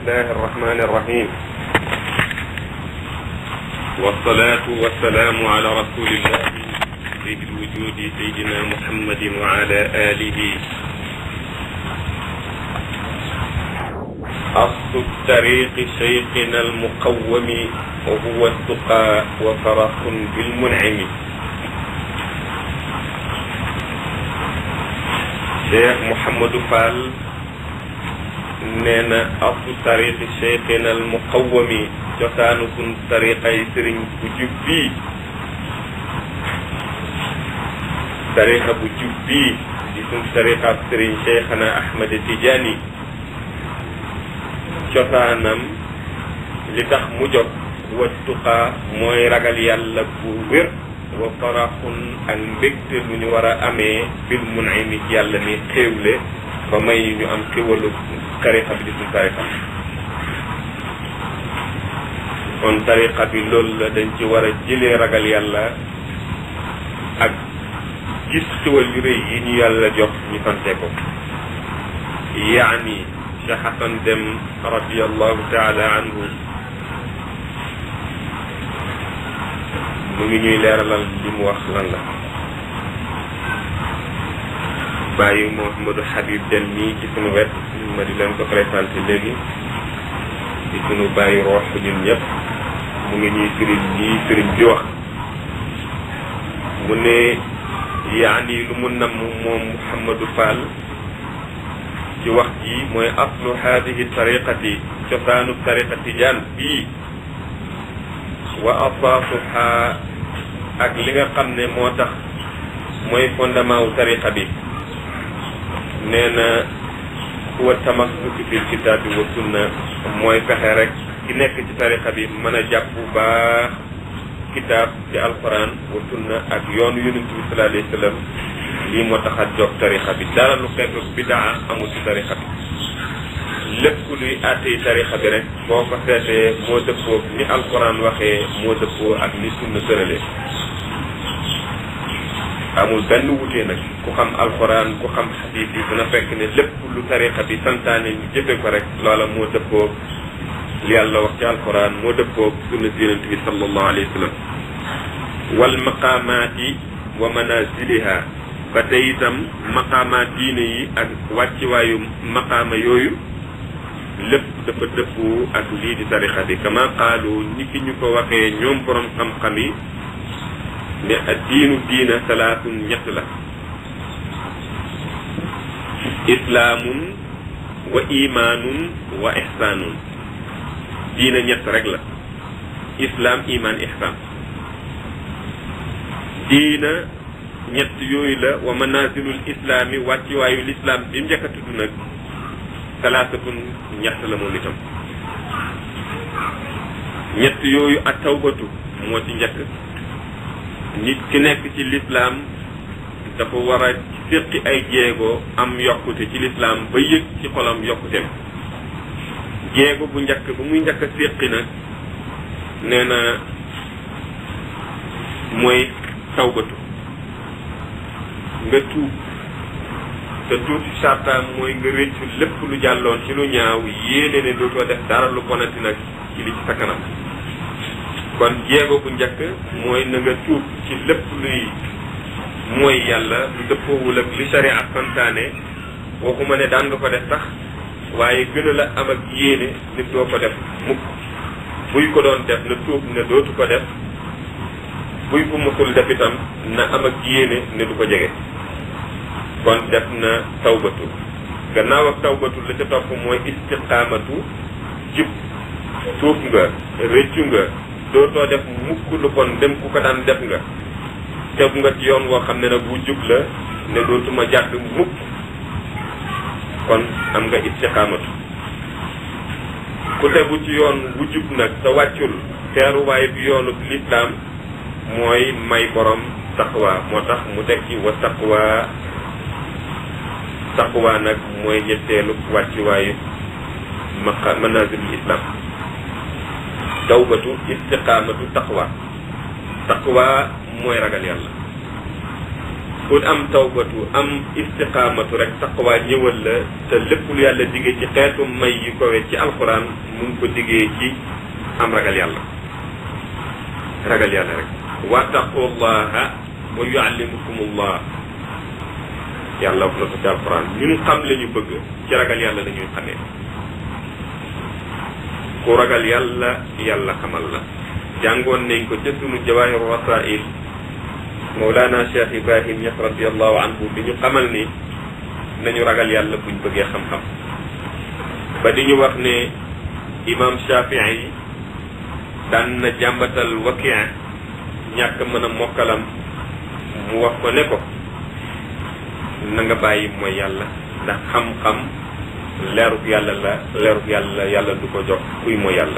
الله الرحمن الرحيم والصلاة والسلام على رسول الله سيد الوجود سيدنا محمد وعلى آله أصل الطريق شيخنا المقوم وهو التقى وفرح بالمنعم cheikh Mouhamadou Fall nee na asu tariqi cheikhina al muqawami cosaanu sun tariqay sëriñ bu jub bii tariqa bu jub bii di sun tariqaab sëriñ cheikhana Ahmed Tidiane cosaanam li tax mu jóg wattuqaa mooy ragal yàlla bu wér wa faraxun ak mbégte lu ñu war a amee bil mun'imi yàlla ni xéewle ba may ñu am xéwalu tariqa bi di suñ tariqa kon tariqa bi loolu la dañ ci war a jëlee ragal yàlla ak gis xéwal yu rëy yi ñu yàlla jox ñu sante ko yaani Cheikh Hassan Dem radiallahu taala anhu mu ngi ñuy leeralal li mu wax lan la bàyyi Mouhamadou Habib Dem nii ci sunu wet ma di leen ko présenté léegi ci sunu bàyyi roox ñun ñëpp mu ngi ñuy sëriñ ñii sëriñ bi wax mu ne yaani lu mu namm moom Mouhamadou Fall ci wax ji mooy aslu haadihi tariqati cosaanu tariqati jaan bii wa asaasuha ak li nga xam ne moo tax mooy fondement wu tariqa bi nee na huwa tamassuku fil kitaabi wa sunna mooy fexe rek ki nekk ci tariqa bi mën a jàpp bu baax kitaab ci alquran wa sunna ak yoonu yonent bi sallallahu alayhi wa sallam lii moo tax a jóg tariqa bi dara lu xeetu bidaa amul ci tariqa bi lépp luy àttee tarixa bi rek boo ko seetee moo dëppoo ni alquran waxee moo dëppoo ak ni sunna tëralee amul benn wutee nag ku xam alquran ku xam xadiis yi dina fekk ne lépp lu tarixa bi santaane ñu jëfe ko rek loola moo dëppoo li yàlla wax ci alquran moo dëppoo sunna si yonent bi sallallahu alayhi wa sallam wal maqaamaati wa manaziliha ba tey itam maqaamaat diine yi ak wàcciwaayu maqaama yooyu lépp dafa dëppoo ak lii di tarixa bi kama qaalu ni ki ñu ko waxee ñoom borom xam-xam yi ne ak diinu diina salaatun ñett la islaamun wa imaanun wa ihsaanun diina ñett rek la islaam imaan ihsaan diina ñett yooyu la wa manazilul islaami wàcciwaayu lislaam bi mu njëkk a tudd nag salaasatun ñett la moom itam ñett yooyu ak tawbatu moo ci njëkk nit ki nekk ci lislaam dafa war a séqi ay jéego am yokkute ci lislaam ba yëg ci xolam yokkuteem jéego bu njëkk bu muy njëkk a séqi nag nee na mooy tawbatu nga tuub te tuub ci sartaam mooy nga réccu lépp lu jàlloon ci lu ñaaw yéene ne dootoo def dara lu bonati nag ci li ci sa kanam kon jéego bu njëkk mooy na nga tuub ci lépp luy mooy yàlla lu dëppoowul ak li sharia santaane waxuma ne daan nga ko def sax waaye gën a la am ak yéene nit doo ko def mukk buy ko doon def na tuub ne dootu ko def buy ko musul def itam na am ak yéene ne du ko jege kon def na tawbatu gannaaw ak tawbatu la ca topp mooy istiqaamatu jub tuub nga rëccu nga dootoo def mukk lu bon dem ku ko daan def nga tegu nga ci yoon woo xam ne nag bu jub la ne dootuma jàdd mukk kon am nga istiqaamatu ku tegu ci yoon wu jub nag te wàccul teeruwaay bi yoonu lislaam mooy may borom taqwa moo tax mu teg ci wa taqwa taqwa nag mooy ñetteelu wàccuwaayu maqa manazilul islam tawbatu istiqaamatu taqwa taqwa mooy ragal yàlla pour am tawbatu am istiqaamatu rek taqwa ñëwal la te lépp lu yàlla diggee ci xeetu may yi kowe ci alxuraan mu ngi ko diggee ci am ragal yàlla ragal yàlla rek wattaqullaha wa yuallimukumullah yàlla wax na ko ci alxuraan ñun xam la ñu bëgg ci ragal yàlla la ñuy xamee ku ragal yàlla yàlla xamal la jàngoon nañ ko ca sunu jawaahiru rasail Mawlana Cheikh Ibrahim Ñas radiallahu anhu di ñu xamal ni nañu ragal yàlla buñ bëggee xam-xam ba di ñu wax ne imam Shafii yi daan na jàmbatal wakien ñàkk mën a mokkalam mu wax ko ne ko na nga bàyyi mooy yàlla ndax xam-xam leeruk yàlla la leeruk yàlla yàlla du ko jox kuy mooy yàlla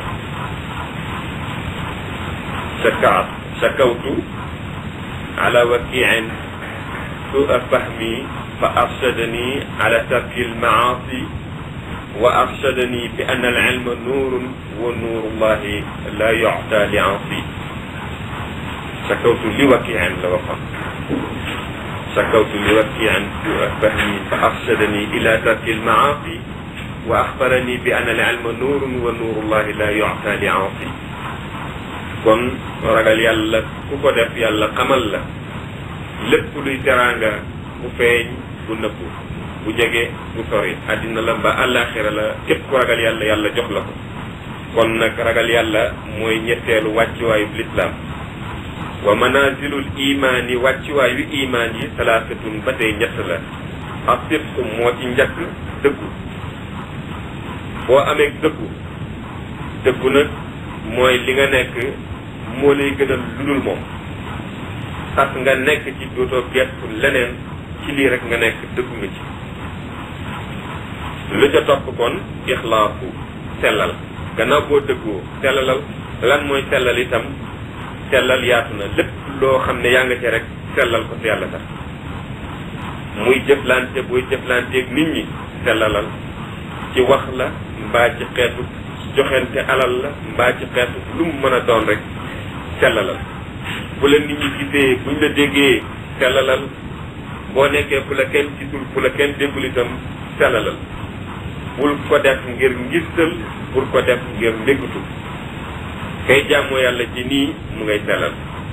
shakaat shakawtu على وكيع سوء فهمي فأرشدني على ترك المعاصي وأرشدني بأن العلم نور ونور الله لا يعطى لعاصي شكوت لوكيع لوقع شكوت لوكيع سوء فهمي فأرشدني إلى ترك المعاصي وأخبرني بأن العلم نور ونور الله لا يعطى لعاصي kon ragal yàlla ku ko def yàlla xamal la lépp luy teraanga bu feeñ bu nëbbu bu jege bu sori àddina la ba àllaaxira la képp ku ragal yàlla yàlla jox la ko kon nag ragal yàlla mooy ñetteelu wàccuwaayu lislaam wa manazilul imaan yi wàccuwaayu imaan yi salaasatun ba tey ñett la ak sidqu moo ci njëkk dëggu boo amee dëggu dëggu nag mooy li nga nekk moo lay gënal lu dul moom sax nga nekk ci dootoo gestu leneen ci lii rek nga nekk dëggu nga ci lu ca topp kon ixlaasu sellal gannaaw boo dëggoo sellalal lan mooy sellal itam sellal yaatu na lépp loo xam ne yaa nga ci rek sellal ko te yàlla tax muy jëflante booy jëflanteeg nit ñi sellalal ci wax la mbaa ci xeetu joxente alal la mbaa ci xeetu lu mu mën a doon rek sellalal bu la nit ñi gisee buñ la déggee sellalal boo nekkee fu la kenn gisul fu la kenn déggul itam sellalal bul ko def ngir ngistal bul ko def ngir ndéggutu kay jàmmoo yàlla ci nii mu ngay sellal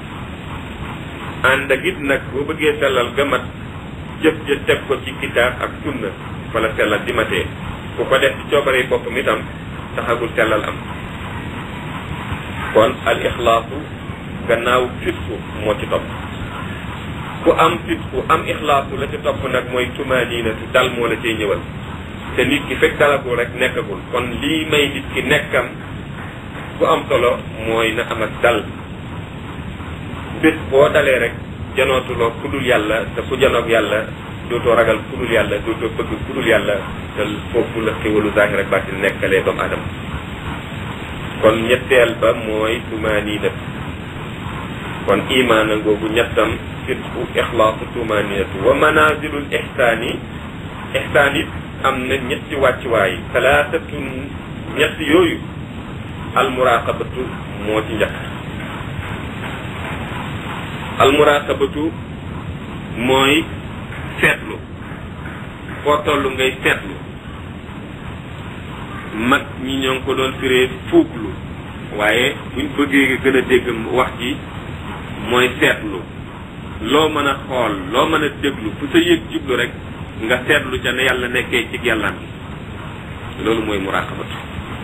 ànd ak it nag boo bëggee sellal ga mat jëf ja teg ko ci kitaab ak sunna fa la sellal di matee ku ko def ci coobare boppam itam taxagul sellal am kon al ixlaasu gannaaw fitku moo ci topp ku am fitku am ixlaasu la ci topp nag mooy tumaaniinatu dal moo la cay ñëwal te nit ki fekk dalagul rek nekkagul kon lii may nit ki nekkam bu am solo mooy na am ak dal bés boo dalee rek janootuloo ku dul yàlla te ku janoog yàlla dootoo ragal ku dul yàlla dootoo bëgg ku dul yàlla te foofu la xéwalu zaahir ak baatin nekkalee doomu aadama kon ñetteel ba mooy tumaaniinatu kon imaana googu ñettam fitku ixlaasu tumaaniinatu wa manazilul ixsaani ixsaan it am na ñetti wàccuwaay talaatatun ñett yooyu almuraqabatu moo ci njëkk almuraqabatu mooy seetlu foo toll ngay seetlu mag ñi ñoo ngi ko doon firee fuuglu waaye buñ bëggee gën a dégg wax ji mooy seetlu loo mën a xool loo mën a déglu fu sa yëg jublu rek nga seetlu ca ne yàlla nekkee ci yàllaam gi loolu mooy muraqabatu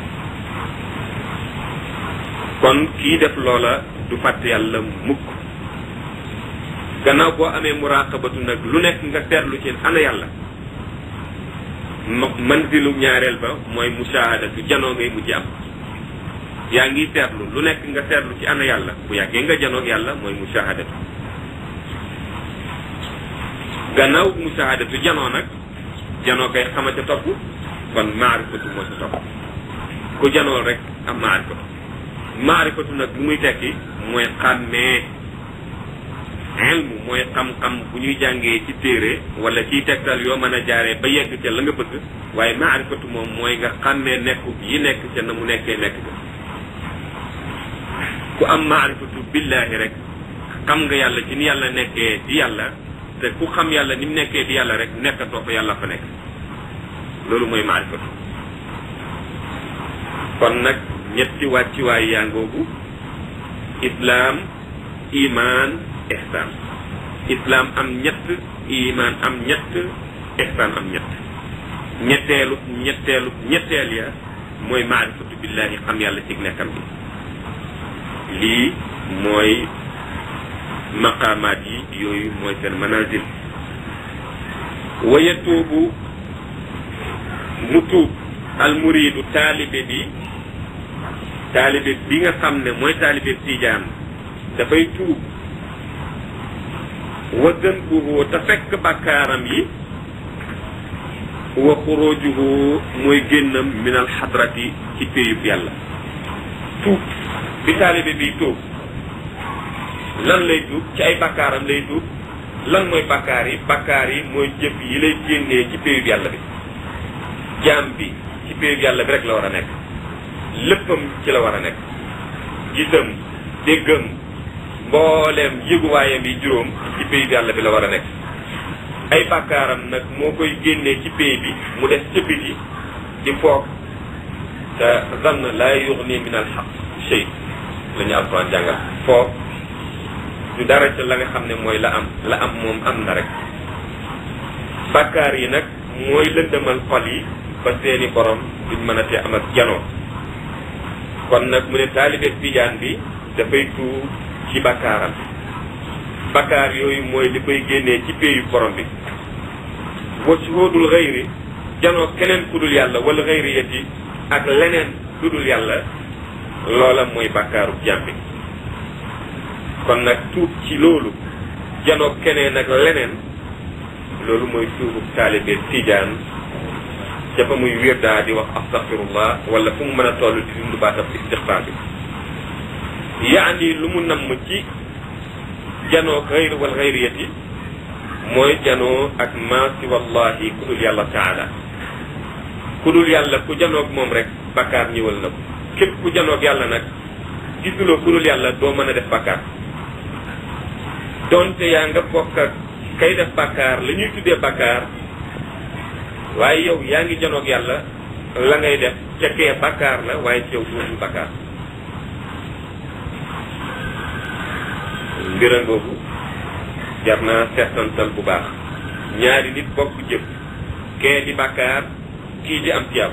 kon kii def loola du fàtte yàlla mukk gannaaw boo amee muraqabatu nag lu nekk nga seetlu ci ana yàlla manzilu ñaareel ba mooy mushahadatu janoo ngay mujj am yaa ngi seetlu lu nekk nga seetlu ci ana yàlla bu yàggee nga janoog yàlla mooy mushahadatu gannaaw mushahadatu janoo nag janoo kay xama ca topp kon maarifatu moo ca topp ku janoo rek am maarifatu maarifatu nag lu muy tekki mooy xàmmee ilmu mooy xam-xam bu ñuy jàngee ci téere wala ciy tegtal yoo mën a jaaree ba yegg ca la nga bëgg waaye maarifatu moom mooy nga xàmmee nekku yi nekk ca na mu nekkee nekk ca ku am maarifatu billahi rek xam nga yàlla ci ni yàlla nekkee di yàlla te ku xam yàlla ni mu nekkee di yàlla rek nekkatoo fa yàlla fa nekk loolu mooy maarifatu kon nag ñetti wàcciwaay yaa ngoogu islaam iman ihsaan islaam am ñett iman am ñett ihsaan am ñett ñetteelu ñetteelu ñetteel ya mooy maarifatu billahi xam yàlla ci nekkam bi lii mooy maqaamaat yi yooyu mooy seen manazil wa yatuubu mu tuub almuridu taalibe bi taalibe bi nga xam ne mooy taalibe tiijaan dafay tuub wa dënbuhu te fekk bàkkaaram yi wa xurujuhu mooy génnam min alxadrati ci péyub yàlla tuub bi taalibe bi tuub lan lay tuub ci ay bakkaaram lay tuub lan mooy bakkaar yi bakkaar yi mooy jëf yi lay génnee ci péyub yàlla bi jaam bi ci péyub yàlla bi rek la war a nekk léppam ci la war a nekk gisam déggam mbooleem yëguwaayam yi juróom ci péyub yàlla bi la war a nekk ay bakkaaram nag moo koy génnee ci péy bi mu des ca biti di foog te zann laa yuxni min al xaq shay la ñu alquran jàngal foog du dara ca la nga xam ne mooy la am la am moom am na rek bakkaar yi nag mooy lëndëmal xol yi ba seeni borom duñ mën a te am ak janoo kon nag mu ne taalibe tijaan bi dafay tuub ci bakkaaram bakkaar yooyu mooy li koy génnee ci péeyu borom bi wa shuhudul xayri janoo keneen ku dul yàlla wala xayri yati ak leneen ku dul yàlla loola mooy bakkaaru jaam bi kon nag tuub ci loolu janoo keneen ak leneen loolu mooy tuubu taalibe tijaan ca fa muy wirdaa di wax astaghfirullah wala fu mu mën a toll di dund baatam istixfaar bi yaani lu mu namm ci janoo xayr wal xayriyati mooy janoo ak maasi wallahi ku dul yàlla taala ku dul yàlla ku janoog moom rek bakkaar ñëwal na ko képp ku janoog yàlla nag gisuloo ku dul yàlla doo mën a def bakkaar donte yaa nga bokk ak kay def bakkaar la ñuy tuddee bakkaar waaye yow yaa ngi janoog yàlla la ngay def ca kee bakkaar la waaye ci yow dootul bakkaar mbira ngoogu jar naa seetantal bu baax ñaari nit bokk jëf kee di bàkkaar kii di am tiyaabu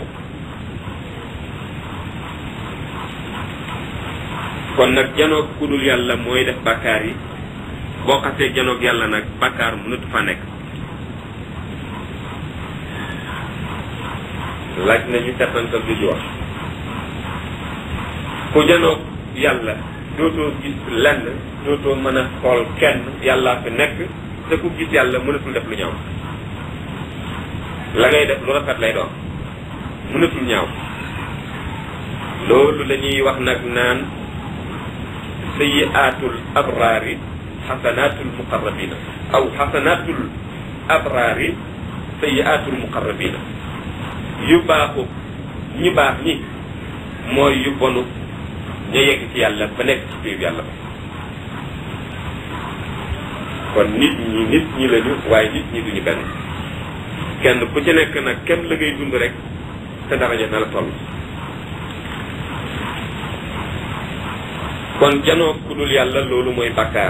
kon nag janoog ku dul yàlla mooy def bàkkaar yi boo xasee janoog yàlla nag bàkkaar mënatu fa nekk laaj nañu seetantal du wax ku janoog yàlla dootoo gis lenn dootoo mën a xool kenn yàllaa fi nekk te ku gis yàlla mënatul def lu ñaaw la ngay def lu rafet lay doon mënatul ñaaw loolu la ñuy wax nag naan sayiaatul abraari xasanaatul muqarrabina aw xasanaatul abraari sayiaatul muqarrabina yu baaxu ñi baax ñi mooy yu bonu ña yegg ci yàlla ba nekk ci biir yàlla ba kon nit ñi nit ñi lañu waaye nit ñi duñu benn kenn ku ci nekk nag kenn la ngay dund rek te daraja na la toll kon janoo ku dul yàlla loolu mooy bakkaar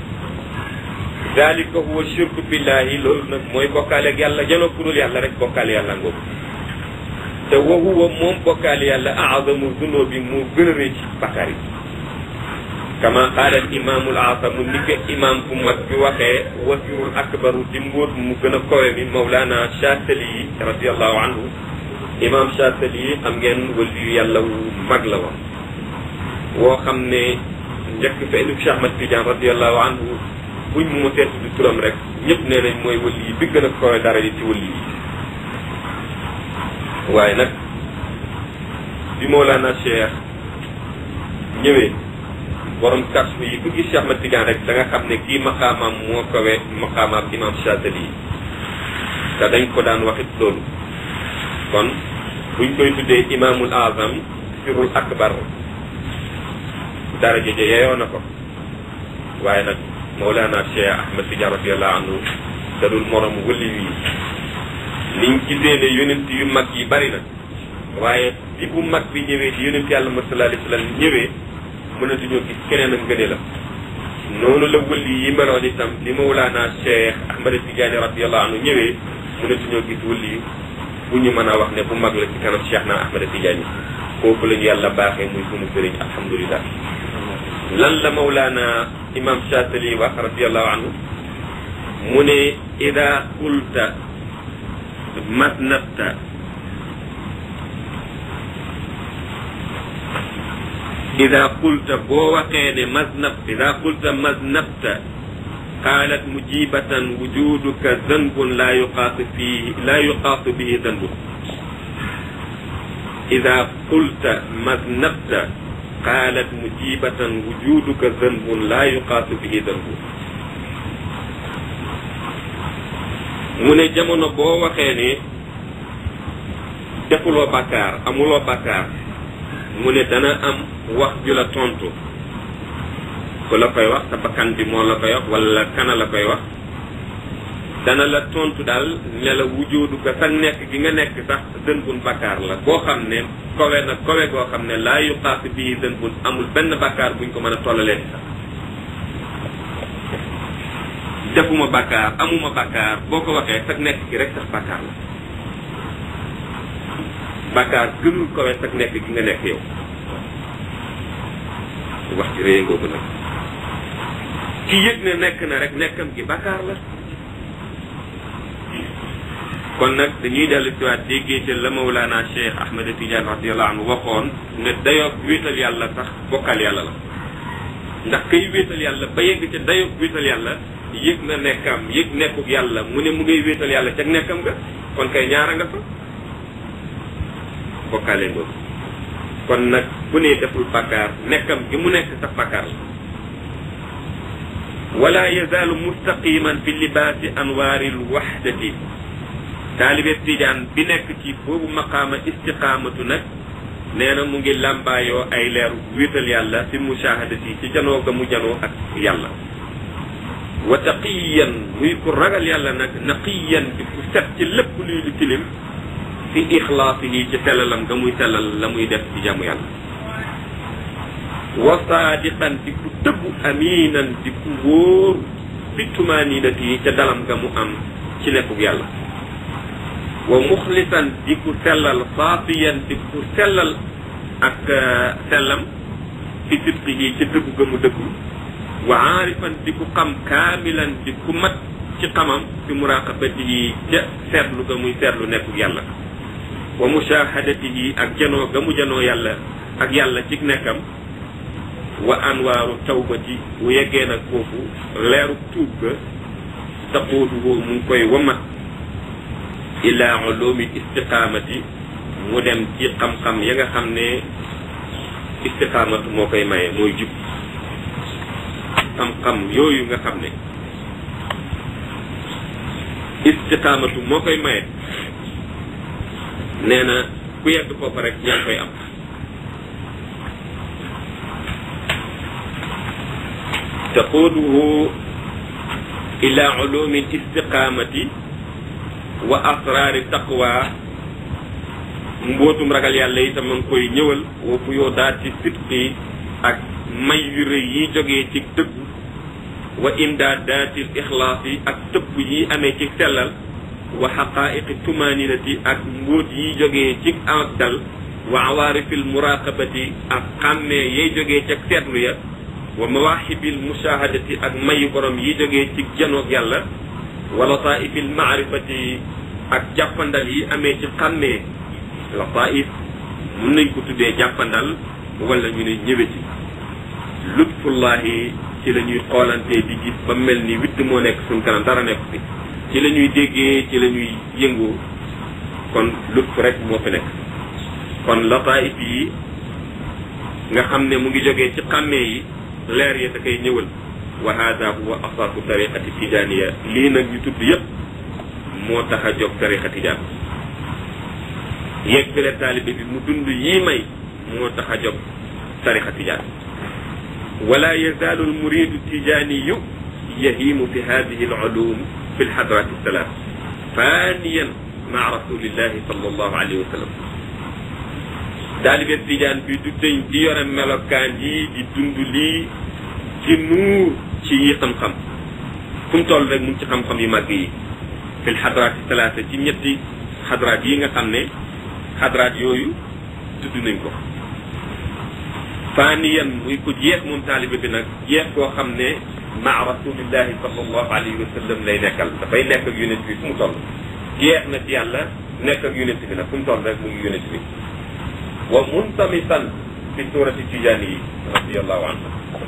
dalika huwa shirku billahi loolu nag mooy bokkaale ak yàlla janoo ku dul yàlla rek bokkaale yàlla ngoogu te wa huwa moom bokkaale yàlla azamu zunubi mu gën a rëy ci bakkaar yi kama qaala al imaamul azamu ni ko imaam bu mag bi waxee wasirul akbaru di mbóot mu gën a kowe mi mawlaana Chaatali yi radiallahu anhu imaam Chaatali yi xam ngeen waliyu yàlla wu mag la woon woo xam ne njëkk fa indi Cheikh Ahmad Tidiane radiallahu anhu buñ mu ma seetu di turam rek ñëpp nee nañ mooy wali yi bi gën a kowe dara yi ci wali yi waaye nag bi Mawlana Cheikh ñëwee borom kasfu yi ku gis Cheikh Ahmad Tidiane rek da nga xam ne kii maqaamaam moo kawe maqaamaam imam Chazali yi te dañ ko daan waxit loolu kon buñ koy tuddee imaamul azam sirul akbar dara jëje yeyoo na ko waaye nag Mawlana Cheikh Ahmed Tidiane radiallahu anhu da dul moromu wëli yi niñ gisee ne yonent yu mag yi bari na waaye bi bu mag bi ñëwee di yonent yàlla ma sallallahu alayhi wa sallam ñëwee mënatuñoo gis keneen ak ngëne la noonu la wëli yi meloon itam li Mawlana Cheikh Ahmed Tidiane radiallahu anhu ñëwee mënatuñoo gis wëli yi bu ñu mën a wax ne bu mag la ci kanam Cheikh na Ahmed Tidiane kooku la ñu yàlla baaxee muy sunu sëriñ alhamdulilah lan la Mawlana imam Chatali wax radiallahu anhu mu ne ida qulta masnabta ida qulta boo waxee ne masnab ida qulta masnabta qaalat mujibatan wujuduka zanbun laa yuqaasu fihi laa yuqaasu bihi zanbun ida qulta masnabta qaalat mujibatan wujuduka zanbun laa yuqaasu bihi zanbun mu ne jamono boo waxee ne defuloo bàkkaar amuloo bàkkaar mu ne dana am wax ju la tontu ku la koy wax sa bakkan bi moo la koy wax wala kana la koy wax dana la tontu daal ne la wujoodu ko sa nekk gi nga nekk sax dën bun bakkaar la boo xam ne kowe na kowe goo xam ne laa yu xaas bii dën bun amul benn bakkaar buñ ko mën a tollalee sax defuma bakkaar amuma bakkaar boo ko waxee sax nekk gi rek sax bakkaar la bakkaar gënul kowe sax nekk gi nga nekk yow wax ci réy ngoogu nag ki yëg ne nekk na rek nekkam gi bakkaar la kon nag dañuy dellu si waat déggee ca la Mawlana Cheikh Ahmed Tidiane radiallahu anhu waxoon ne dayoog wéetal yàlla sax bokkal yàlla la ndax kay wéetal yàlla ba yegg ca dayoog wéetal yàlla yëg na nekkam yëg nekkuk yàlla mu ne mu ngay wéetal yàlla ca nekkam nga kon kay ñaara nga fa bokkaale ngoogu kon nag bu ne deful bàkkaar nekkam gi mu nekk sax bàkkaar la wala yazaalu mustaqiman fi libaasi anwaari lwaxdati taalibe tijaan bi nekk ci boobu maqaama istiqaamatu nag nee na mu ngi làmbaayoo ay leeru wéetal yàlla fi mushahadati ci janoo ga mu janoo ak yàlla wa taqiyan muy ku ragal yàlla nag naqiyan di ku set ci lépp luy lu tilim fi ixlaasihi ci sellalam nga muy sellal la muy def ci jàmm yàlla wa saadiqan di ku dëggu aminan di ku wóor fi tumaninati ca dalam nga mu am ci nekkug yàlla wa muxlisan di ku sellal saafiyan di ku sellal ak sellam fi sidqihi ci dëggu ga mu dëggu wa aarifan di ku xam kaamilan di ku mat ci xamam fi muraqabatihi ca seetlu ga muy seetlu nekkug yàlla wa mushahadatihi ak janoo ga mu janoo yàlla ak yàlla ci nekkam wa anwaaru tawbati bu yeggee nag foofu leeru tuub ga taqoodu boobu mu ngi koy wamat ila ulumi istiqaamati mu dem ci xam-xam ya nga xam ne istiqaamatu moo koy maye mooy jub xam-xam yooyu nga xam ne istiqaamatu moo koy maye nee na ku yegg foofu rek yaa ngi koy am taquuduhu ila ulumi istiqaamati wa asraari taqwa mbootum ragal yàlla itam ma ngi koy ñëwal wa fu yoo daat ci sidqi ak may yu rëy yi jógee ci dëggu wa imdaadaatil ixlaas yi ak tëbb yi amee ci sellal wa xaqaa'iqi tumaninati ak mbóot yi jógee ci ak dal wa awaarifil muraqabati ak xàmmee yay jógee ci seetlu ya wa mawaaxibil mushahadati ak mayu borom yi jógee ci janoog yàlla wa lataifil maarifati ak jàppandal yi amee ci xàmmee lataif mun nañ ko tuddee jàppandal wala ñu ne ñëwe ci lutfullahi ci la ñuy xoolantee di gis ba mel ni witt moo nekk suñ kanam dara nekk fi ci la ñuy déggee ci la ñuy yëngoo kon lutf rek moo fi nekk kon lataif yi nga xam ne mu ngi jógee ci xàmmee yi leer ya da koy ñëwal wa hada huwa asaasu tariqati tijaniya lii nag ñu tudd yëpp moo tax a jóg tariqa tijaan yeggale taalibe bi mu dund yii may moo tax a jóg tariqa tijaan wala yazaalu almuridu tijaaniyu yahimu fi hadihi alulum fi lxadrati salaat faniyan maa rasulillahi sallallahu alayhi wa sallam taalibe tijaan bi du tëñ di yore melokaan yi di dund lii ci nuur ci yi xam-xam fu mu toll rek mu ngi ci xam-xam yu màgg yi fil xadraati talaata ci ñetti xadraat yi nga xam ne xadraat yooyu tudd nañ ko faaniyan muy ko jeex moom taalibe bi nag jeex koo xam ne maa rasulillahi sallallahu alayhi wa sallam lay nekkal dafay nekk ak yonent bi fu mu toll jeex na ci yàlla nekk ak yonent bi nag fu mu toll rek mu ngi yonent bi wa muntamisan fi surati tijaani yi radiallahu anhu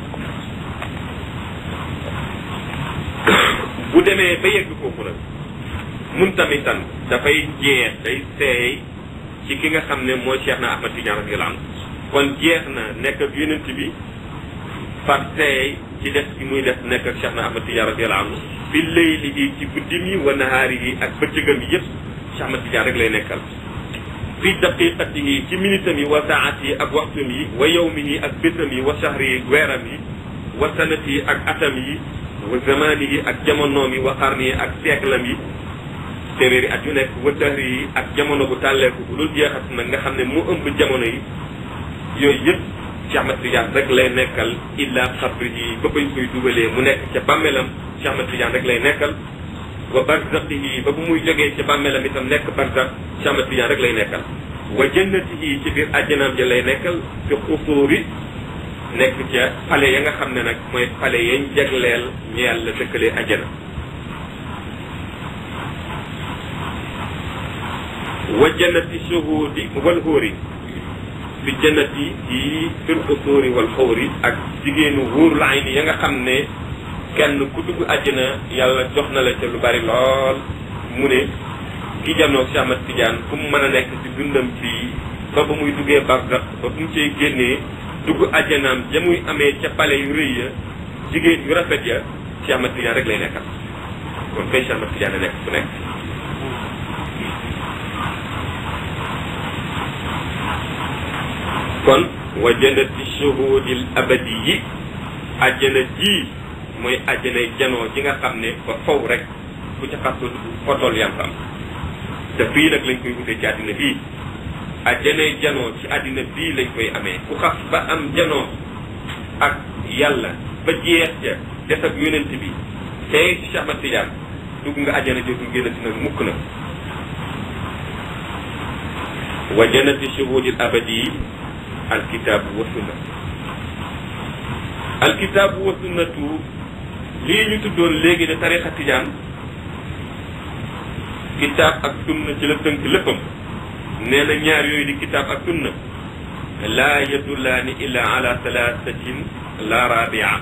bu demee ba yegg foofu nag muntamisan dafay jeex day seey ci ki nga xam ne mooy Cheikh na Ahmad Tidiane radiallahu anhu kon jeex na nekk ak yonent bi par seey ci def ci muy def nekk ak Cheikh na Ahmad Tidiane radiallahu anhu fi layli yi ci guddi mi wa nahaari yi ak bëccëgam yi yëpp Cheikh Ahmad Tidiane rek lay nekkal fi daqiqatihi ci minitam yi wa saati yi ak waxtum yi wa yawmihi ak bésam yi wa shahri yi weeram yi wa sanati yi ak atam yi wa zamani yi ak jamonoom yi wa xarni yi ak sièclam yi téeméeri at yu nekk wa dahri yi ak jamono bu tàlleeku bu dul jeexat nag nga xam ne mu ëmb jamono yi yooyu yëpp Cheikh Ahmad Tidiane rek lay nekkal illa xabri yi ba bañ koy dugalee mu nekk ca bàmmeelam Cheikh Ahmad Tidiane rek lay nekkal wa barzaqihi ba bu muy jógee ca bàmmeelam itam nekk barzaq Cheikh Ahmad Tidiane rek lay nekkal wa jannatihi ci biir àjjanaam ja lay nekkal fi xusuuri nekk ca pale ya nga xam ne nag mooy pale yañ jagleel ñu yàlla dëkkalee àjjana wa jannati shuhudi wal xóori fi jannati yi fil xusuuri wal xóori ak jigéenu wóorul ayni ya nga xam ne kenn ku dugg àjjana yàlla jox na la ca lu bari lool mu ne ki janoog Cheikh Ahmad Tidiane fu mu mën a nekk ci dundam fii ba ba muy duggee barzax ba bu mu cay génnee dugg àjjanaam ja muy amee ca pale yu rëy ya jigéen yu rafet ya Cheikh Ahmad Tidiane rek lay nekkal kon kay Cheikh Ahmad Tidiane nekk fu nekk kon wa jannati shuhudil abadi yi àjjana ji mooy àjjanay janoo ji nga xam ne ba faw rek ku ca xas fotol yam am te fii nag lañ koy wutee ci àddina bii àjjanay janoo ci àddina bii lañ koy amee ku xas ba am janoo ak yàlla ba jeex ja des ak yonent bi tey ci Cheikh Ahmad Tidiane dugg nga àjjana jootul génnati nag mukk na wa jannati shuhudil abadi alkitaabu wa sunna alkitaabu wa sunnatu lii ñu tuddoon léegi de tarixa tijaan kitaab ak sunna ci la tënk léppam nee na ñaar yooyu di kitaab ak sunna laa yadullaani illa ala thalathatin la rabia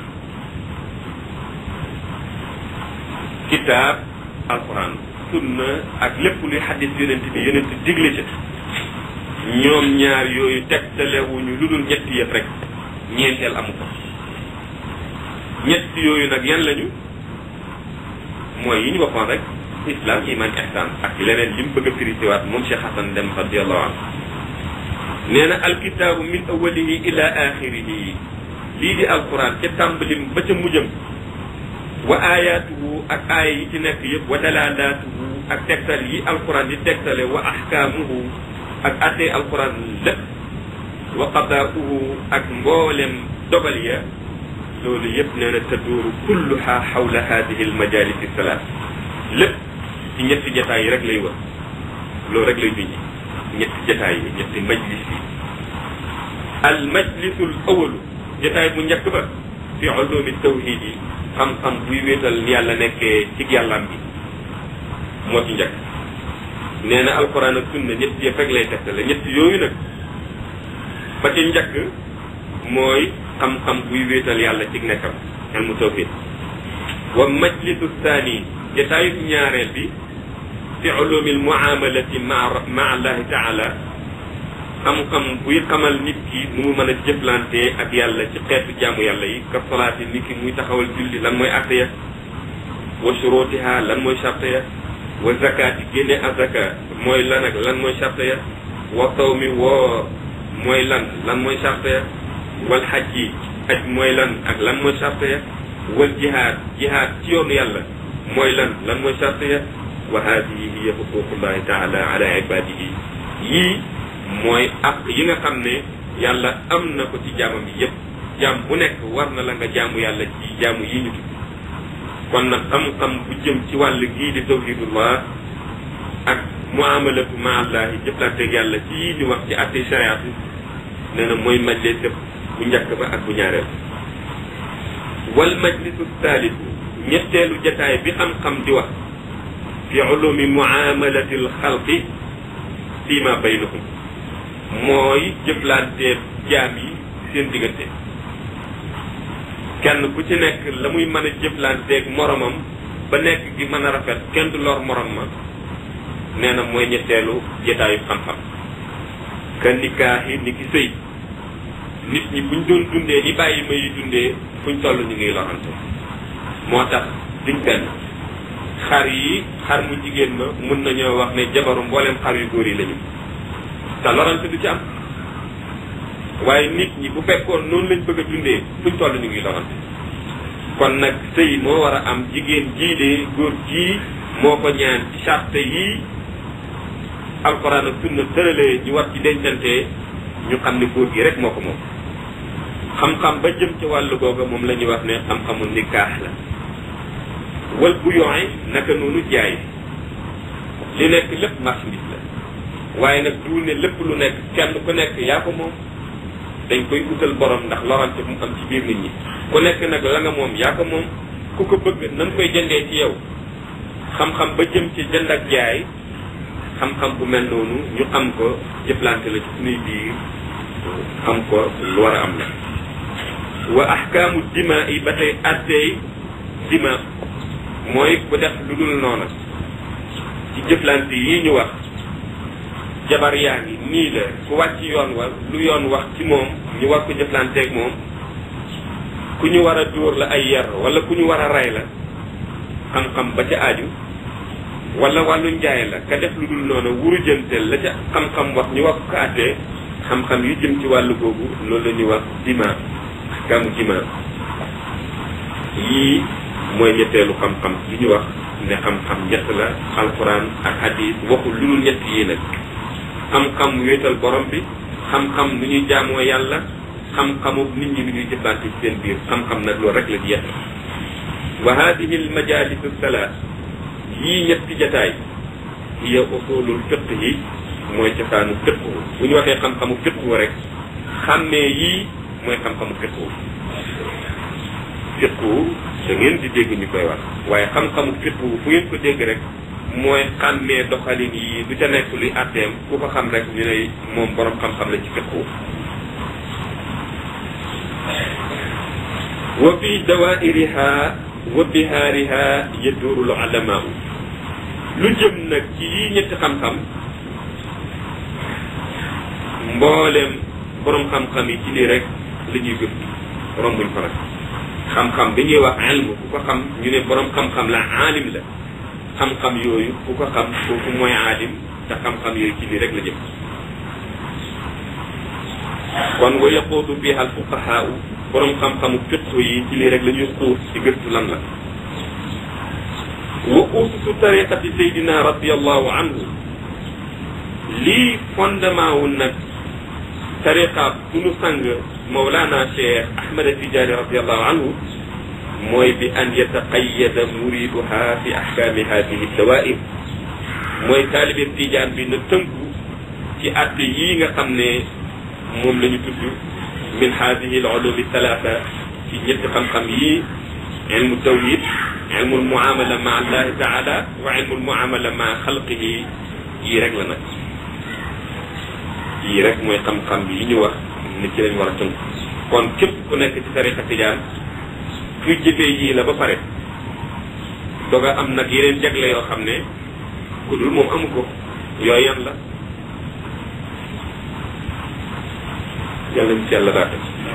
kitaab alquran sunna ak lépp luy xadis yonent bi yonent digle ci ñoom ñaar yooyu tegtalewuñu lu dul ñetti yëpp rek ñeenteel amu ko ñett yooyu nag yan lañu mooy yi ñu waxoon rek islam iman ihsan ak leneen li mu bëgg a firisiwaat moom Cheikh Hassan Dem radiallahu anhu nee na alkitaabu min awalihi ila axirihi lii di alquran ca tàmbalim ba ca mujjam wa ayatuhu ak aaya yi ci nekk yëpp wa dalalaatuhu ak tegtal yi alquran di tegtale wa ahkaamuhu ak attee alquran lépp wa qadaauhu ak mboolem dogal ya loolu yëpp nee na taduuru kulluha xawla hadihi almajalis salaat lépp ci ñetti jataay yi rek lay wër loolu rek lay junji ñetti jataay yi ñetti majlis yi al majlisul awalu jataay bu njëkk ba fi ulumi tawhid yi xam-xam buy wéetal ni yàlla nekkee ci yàllaam bi moo ci njëkk nee na alquran ak sunna ñetti yëpp rek lay tegtale ñetti yooyu nag ba ci njëkk mooy xam-xam buy wéetal yàlla ci nekkam ilmu tawhid wa majlisu thani jataayu ñaareel bi fi ulumi almuamalati ma ma allahi taala xam-xam buy xamal nit ki nu mu mën a jëflante ak yàlla ci xeetu jaamu yàlla yi ka solaati nit ki muy taxawal julli lan mooy atte ya wa shurutiha lan mooy charte ya wa zakaati génne azaka mooy lan ak lan mooy charte ya wa sawmi woor mooy lan lan mooy charte ya wal xaj yi aj mooy lan ak lan mooy charte ya wal jihaad jihaad ci yoonu yàlla mooy lan lan mooy charte ya wa haadihi hiya xuququllahi taala ala ibadihi yii mooy ak yi nga xam ne yàlla am na ko ci jaamam yi yépp jaam bu nekk war na la nga jaamu yàlla ci jaamu yi ñu tudd kon nag xam-xam bu jëm ci wàll gii di tawhidullah ak muamalatu ma allahi jëflanteeg yàlla ci yii ñu wax ci atte shariat nee na mooy majlis bu njëkk ba ak bu ñaareel wal majlisu thaalithu ñetteelu jataay bi xam-xam di wax fi ulumi muamalati al xalqi fi ma baynahum mooy jëflanteeg jaam yi seen diggante kenn ku ci nekk la muy mën a jëflanteeg moromam ba nekk gi mën a rafet kenn du lor morom ma nee na mooy ñetteelu jotaayu xam-xam ka nikaahi ni ki sëy nit ñi buñ doon dundee ni bàyyi ma yi dundee fuñ toll ñu ngi lorante moo tax duñ benn xar yi xar mu jigéen ma mun nañoo wax ne jabaru mboolem xar yu góor yi lañu te lorante du ci am waaye nit ñi bu fekkoon noonu lañ bëgg a dundee fuñ toll ñu ngi lorante kon nag sëy moo war a am jigéen jii de góor jii moo ko ñaan ci charte yii alxuraan ak sunna tëralee ñu war ci dencante ñu xam ne góor gi rek moo ko moom xam-xam ba jëm ci wàllu googa moom la ñuy wax ne xam-xamu nikaax la wal bu yooy naka noonu jaay li nekk lépp marchandise la waaye nag du ne lépp lu nekk kenn ku nekk yaa ko moom dañ koy utal borom ndax lorante mu am ci biir nit ñi ku nekk nag la nga moom yaa ko moom ku ko bëgg na nga koy jëndee ci yow xam-xam ba jëm ci jënd ak jaay xam-xam bu mel noonu ñu xam ko jëflante la ci suñuy biir xam ko lu war a am la wa ahkaamu dima yi ba tey attey dima mooy ku def lu dul noona ci jëflante yi ñu wax jabar yaa ngi nii la ku wàcc yoon wa lu yoon wax ci moom ñu war ko jëflanteeg moom ku ñu war a dóor la ay yar wala ku ñu war a rey la xam-xam ba ca aaju wala wàllu njaay la ka def lu dul noonu wuru jënteel la ca xam-xam wax ñu wax ko àttee xam-xam yu jëm ci wàllu googu loolu la ñuy wax dima ahkaamu dima yii mooy ñetteelu xam-xam li ñu wax ne xam-xam ñett la alquran ak hadis waxul lu dul ñett yii nag xam-xam wéetal borom bi xam-xam nu ñuy jaamoo yàlla xam-xamu nit ñi nu ñuy jëflante ci seen biir xam-xam nag loolu rek la di yett wa hadihi al majalis salaat yii ñetti jataay hiya usulul fiqh yi mooy cosaanu fiqh bu ñu waxee xam-xamu fiqh rek xàmmee yii mooy xam-xamu fiqh fiqh da ngeen di dégg ñu koy wax waaye xam-xamu fiqh fu ngeen ko dégg rek mooy xàmmee doxalin yi du ca nekk luy àtteem ku ko xam rek ñu ne moom borom xam-xam la ci fiqh wa fi dawairiha wa bihaariha yaduuru l ulamaau lu jëm nag ci yii ñetti xam-xam mbooleem borom xam-xam yi ci lii rek la ñuy gëstu rombuñ ko nag xam-xam bi ñuy wax ilmu ku ko xam ñu ne borom xam-xam la aalim la xam-xam yooyu ku ko xam kooku mooy aalim te xam-xam yooyu ci lii rek la jëm kon wa yaquudu biha al fuqahaau borom xam-xamu fiqh yi ci lii rek la ñuy xuus ci gëstu lan la wa ususu tariqati saydina radiallahu anhu lii fondement wu nag tariqa sunu sang mawlana cheikh ahmad tijaani radiallahu anhu mooy bi an yataqayada muriduha fi ahkaami hadihi dawair mooy taalibe tijaan bi na tënku ci atte yii nga xam ne moom la ñu tudd min hadihi al ulumi thalatha ci ñetti xam-xam yii ilmu tawhid ilmu muamala ma allahi taala wa ilmu muamala ma xalqihi yii rek la nag yii rek mooy xam-xam yi ñu wax ni ci lañ war a tënk kon képp ku nekk ci tariqa tijaan kuy jëfee yii la ba pare doga am nag yeneen jagle yoo xam ne ku dul moom amu ko yooyu yan la yàlla ñu ci yàlla daate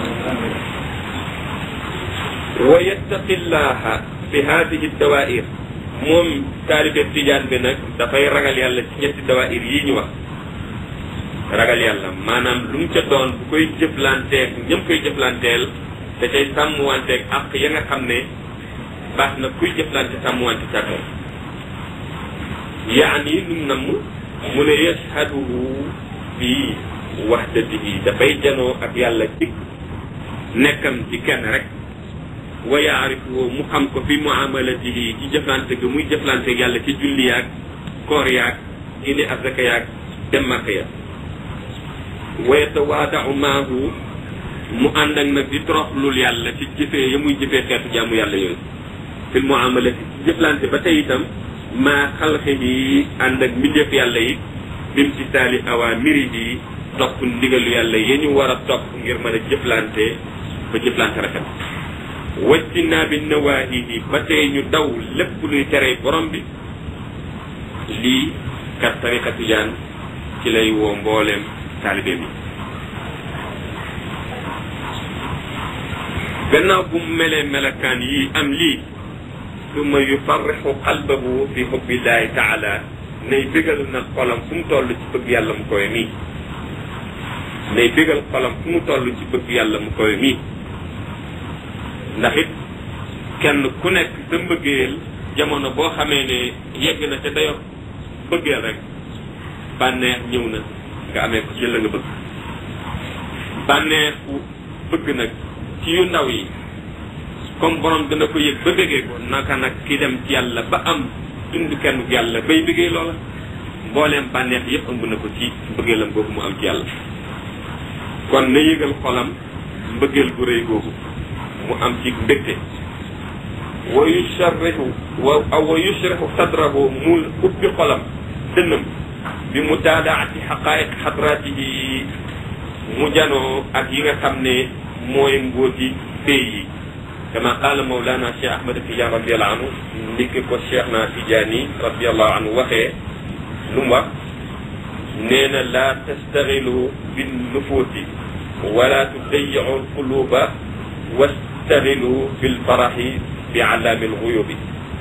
wa yattaqi llaha fi hadihi dawair moom taalibe tijaan bi nag dafay ragal yàlla ci ñetti dawair yii ñu wax ragal yàlla maanaam lu mu ca doon bu koy jëflanteeg ñëm koy jëflanteel te cay sàmmwanteeg ak ya nga xam ne baax na kuy jëflante sàmmwante càkkoon yaani lum namm mu ne yashhaduhu bi wahdatihi dafay janoo ak yàlla ci nekkam ci kenn rek wa yaarifuhu mu xam ko fi muamalatihi ci jëflante gi muy jëflante ak yàlla ci julli yaag koor yaag indi asaka yaag dem màkk ya wa yatawaadau maahu mu ànd ak nag di toroxlul yàlla ci jëfee ya muy jëfee xeetu jaamu yàlla yooyu fi muamalati ci jëflante ba tey itam maa xalqihi ànd ak mbindeef yàlla yi bimtisaali awaamirihi topp ndigalu yàlla yi ñu war a topp ngir mën a jëflante ba jëflante rafet wajtinaa bi nawaahihi ba tey ñu daw lépp luy tere borom bi lii kat tariqa tijaan ci lay woo mbooleem taalibe bi gannaaw bu mu melee melakaan yi am lii summa yufarrixu qalbahu fi xubbillahi taala nay bégal nag xolam fu mu toll ci bëgg yàlla mu koy mii nay bégal xolam fu mu toll ci bëgg yàlla mu koy mii ndax it kenn ku nekk sa mbëggeel jamono boo xamee ne yegg na ca dayo bëggeel rek bànneex ñëw na nga amee ko ci la nga bëgg bànneexu bëgg nag ci yu ndaw yi comme borom dana ko yëg ba bëggee ko naka nag ki dem ci yàlla ba am dund kenn yàlla bay bëggee loola mbooleem bànneex yépp ëmb na ko ci mbëggeelam googu mu am ci yàlla kon na yëgal xolam mbëggeel gu rëy googu mu am ci mbégte wa yusharrihu wa wa yushrihu sadrahu mu ubbi xolam dënnam bi mu daadaati xaqaayiq xadraatihi mu janoo ak yi nga xam ne mooy mbóoti pay yi kama qaala mawlana cheikh ahmad tidiane radiallahu anhu ndikki ko cheikh na tidiane radiallahu anhu waxee lu mu wax nee na laa tastaxilu bin nufuusi wala tudayicu alquluba wastaxilu bilfaraxi bi alaami alxuyubi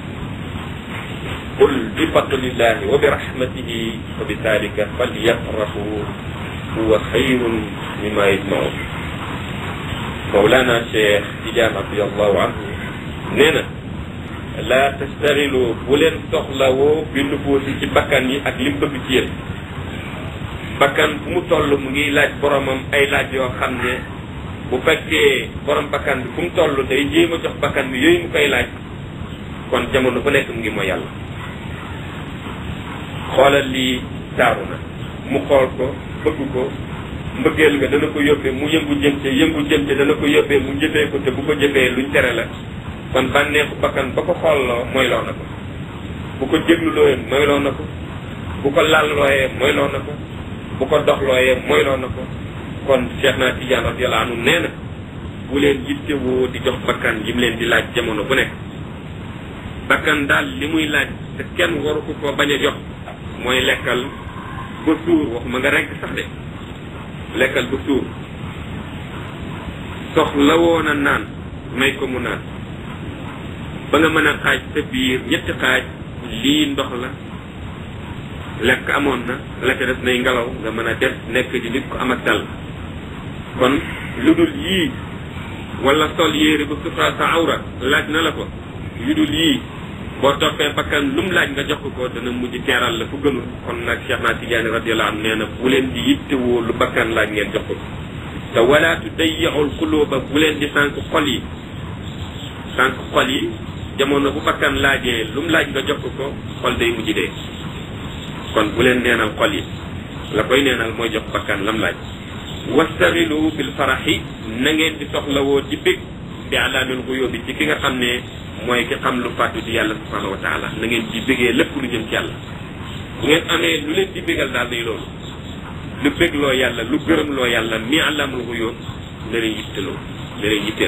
qul bi fadlillahi wa bi rahmatihi wa bi dalika falyafraxu huwa xayrun mima yajmaun Mawlana Cheikh Tidiane radiallahu anhu nee na laa tastaxilu bu leen soxlawoo bi nufuusi ci bakkan yi ak lim bëgg ci yéen bakkan fu mu toll mu ngi laaj boromam ay laaj yoo xam ne bu fekkee borom bakkan bi fu mu toll day jéem a jox bakkan bi yooyu mu koy laaj kon jamono bu nekk mu ngi mooy yàlla xoolal lii taaru na mu xool ko bëgg ko mbëggeel nga dana ko yóbbee mu yëngu jëm ca yëngu jëm ca dana ko yóbbee mu jëfee ko te bu ko jëfee luñ tere la kon bànneexu bakkan ba ko xoolloo moyloo na ko bu ko jéglulooyee moyloo na ko bu ko lallooyee moyloo na ko bu ko doxlooyee moyloo na ko kon Cheikh na Tidiane radiyallahu anhu nee na bu leen yittewoo di jox bakkan yi mu leen di laaj jamono bu nekk bakkan daal li muy laaj te kenn waru ko koo bañ a jox mooy lekkal ba suur waxuma nga rekk sax de lekkal ba suur soxla woon a naan may ko mu naan ba nga mën a xaaj sa biir ñetti xaaj lii ndox la lekk amoon na la ca des nay ngelaw nga mën a def nekk di nit ko am ak dal kon lu dul yii wala sol yére ba sutura sa awra laaj na la ko yu dul yii boo toppee bakkan lu mu laaj nga jox ko dana mujj teeral la fu gënul kon nag Cheikh naa Tidiane radiyallahu anhu nee na bu leen di yittewoo lu bakkan laaj ngeen jox ko te wala tudayyi'ul quluba bu leen di sànq xol yi sànq xol yi jamono bu bakkan laajee lu mu laaj nga jox ko xol day mujj dee kon bu leen neenal xol yi la koy neenal mooy jox bakkan lam laaj wastaxilu bil faraxi na ngeen di soxlawoo ci bég bi alaamil xuyóobi ci ki nga xam ne mooy ki xam lu fàttu ci yàlla subhanahu wa taala na ngeen ci bégee lépp lu jëm ci yàlla bu ngeen amee lu leen di bégal daal day loolu lu bégloo yàlla lu gërëmloo yàlla mi alaamul xuyóob na leen yitteloo na leen yitteel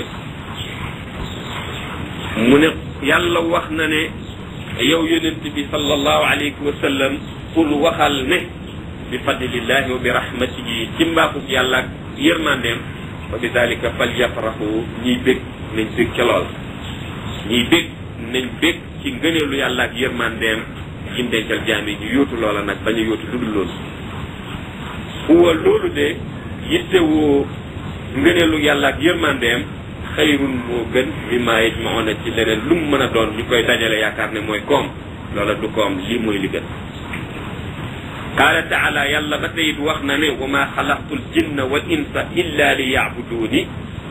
mu ne yàlla wax na ne yow yonent bi sallallahu alayhi wa sallam pour waxal ne bi fadlillahi wa bi rahmatihi ci mbaaxug yàlla ak yërmandeem wa bi dalika fal yafraxu ñiy bég nañ bég ca lool ñiy bég nañ bég ci ngëneelu yàlla ak yërmandeem yim dencal jaam yi ñu yóotu loola nag bañ a yóotu lu dul loolu huwa loolu de yittewoo ngëneelu yàlla ak yërmandeem xayrun moo gën mi maa yajmauna ci leneen lu mu mën a doon ñu koy dajale yaakaar ne mooy koom loola du koom lii mooy li gën qaala taala yàlla ba tey it wax na ne wa ma xalaqtul jinna wal insa illa li yaabuduuni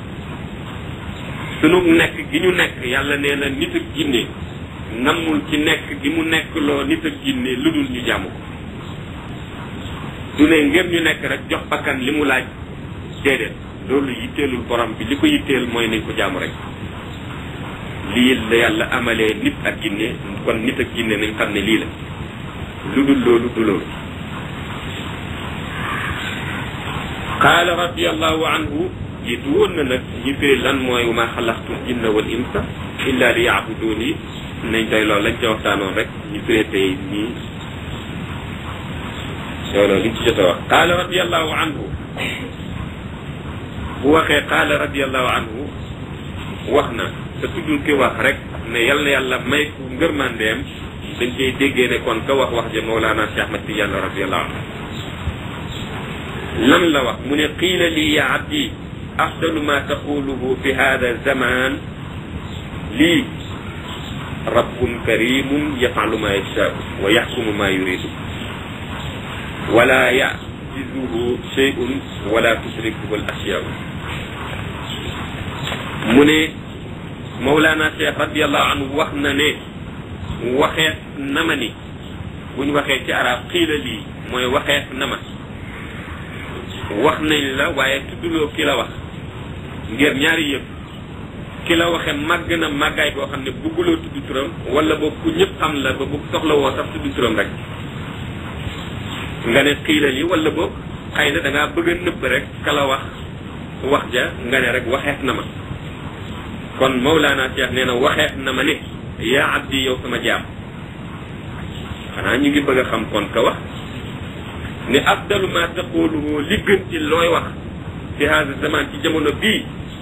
sunu nekk gi ñu nekk yàlla nee na nit ak jinne nammul ci nekk gi mu nekk loo nit ak jinne lu dul ñu jàmm ko du ne ngeen ñu nekk rek jox bakkan li mu laaj déedéet loolu yitteelul borom bi li ko yitteel mooy nañ ko jaamu rek lii la yàlla amalee nit ak jinne kon nit ak jinne nañ xam ne lii la lu dul loolu du loolu qaala radiallahu anhu jiitu woon na nag ñi firi lan mooy ma xalaqtul jinna wal insa illa li yaabuduni nañ tey loolu lañ ca waxtaanoon rek ñu firi tey nii loolu liñ ci jot a wax qaala radiallahu anhu bu waxee qaala radiallahu anhu wax na te tuddul ki wax rek ne yal na yàlla may ku ngërmandeem dañ koy déggee ne kon ka wax wax ja Mawlana Cheikh Ahmad Tidiane radiallahu anhu lan la wax mu ne qiila lii ya abdi afdalu ma taquluhu fi hada zaman lii rabbun karimun yafalu ma yashaau wa yaxkumu ma yuridu wala yajizuhu shay'un wala tusrikuhu al asyaau mu ne Mawlana Cheikh radiallahu anhu wax na ne waxeet na ma ni buñ waxee ci arab xiila lii mooy waxeet na ma wax nañ la waaye tudduloo ki la wax ngir ñaari yëpp ki la waxe màgg na màggaay boo xam ne bugguloo tudd turam wala boobu ku ñëpp xam la ba bu soxla woo sax tudd turam rek nga ne xiila lii wala boobu xëy na da ngaa bëgg a nëbb rek ka la wax wax ja nga ne rek waxeet na ma kon Mawlana Cheikh nee na waxeet na ma ne yaa abdi yow sama jaam xanaa ñu ngi bëgg a xam kon ka wax ne afdalu ma taquluhu li gën ci looy wax fi hada zaman ci jamono bii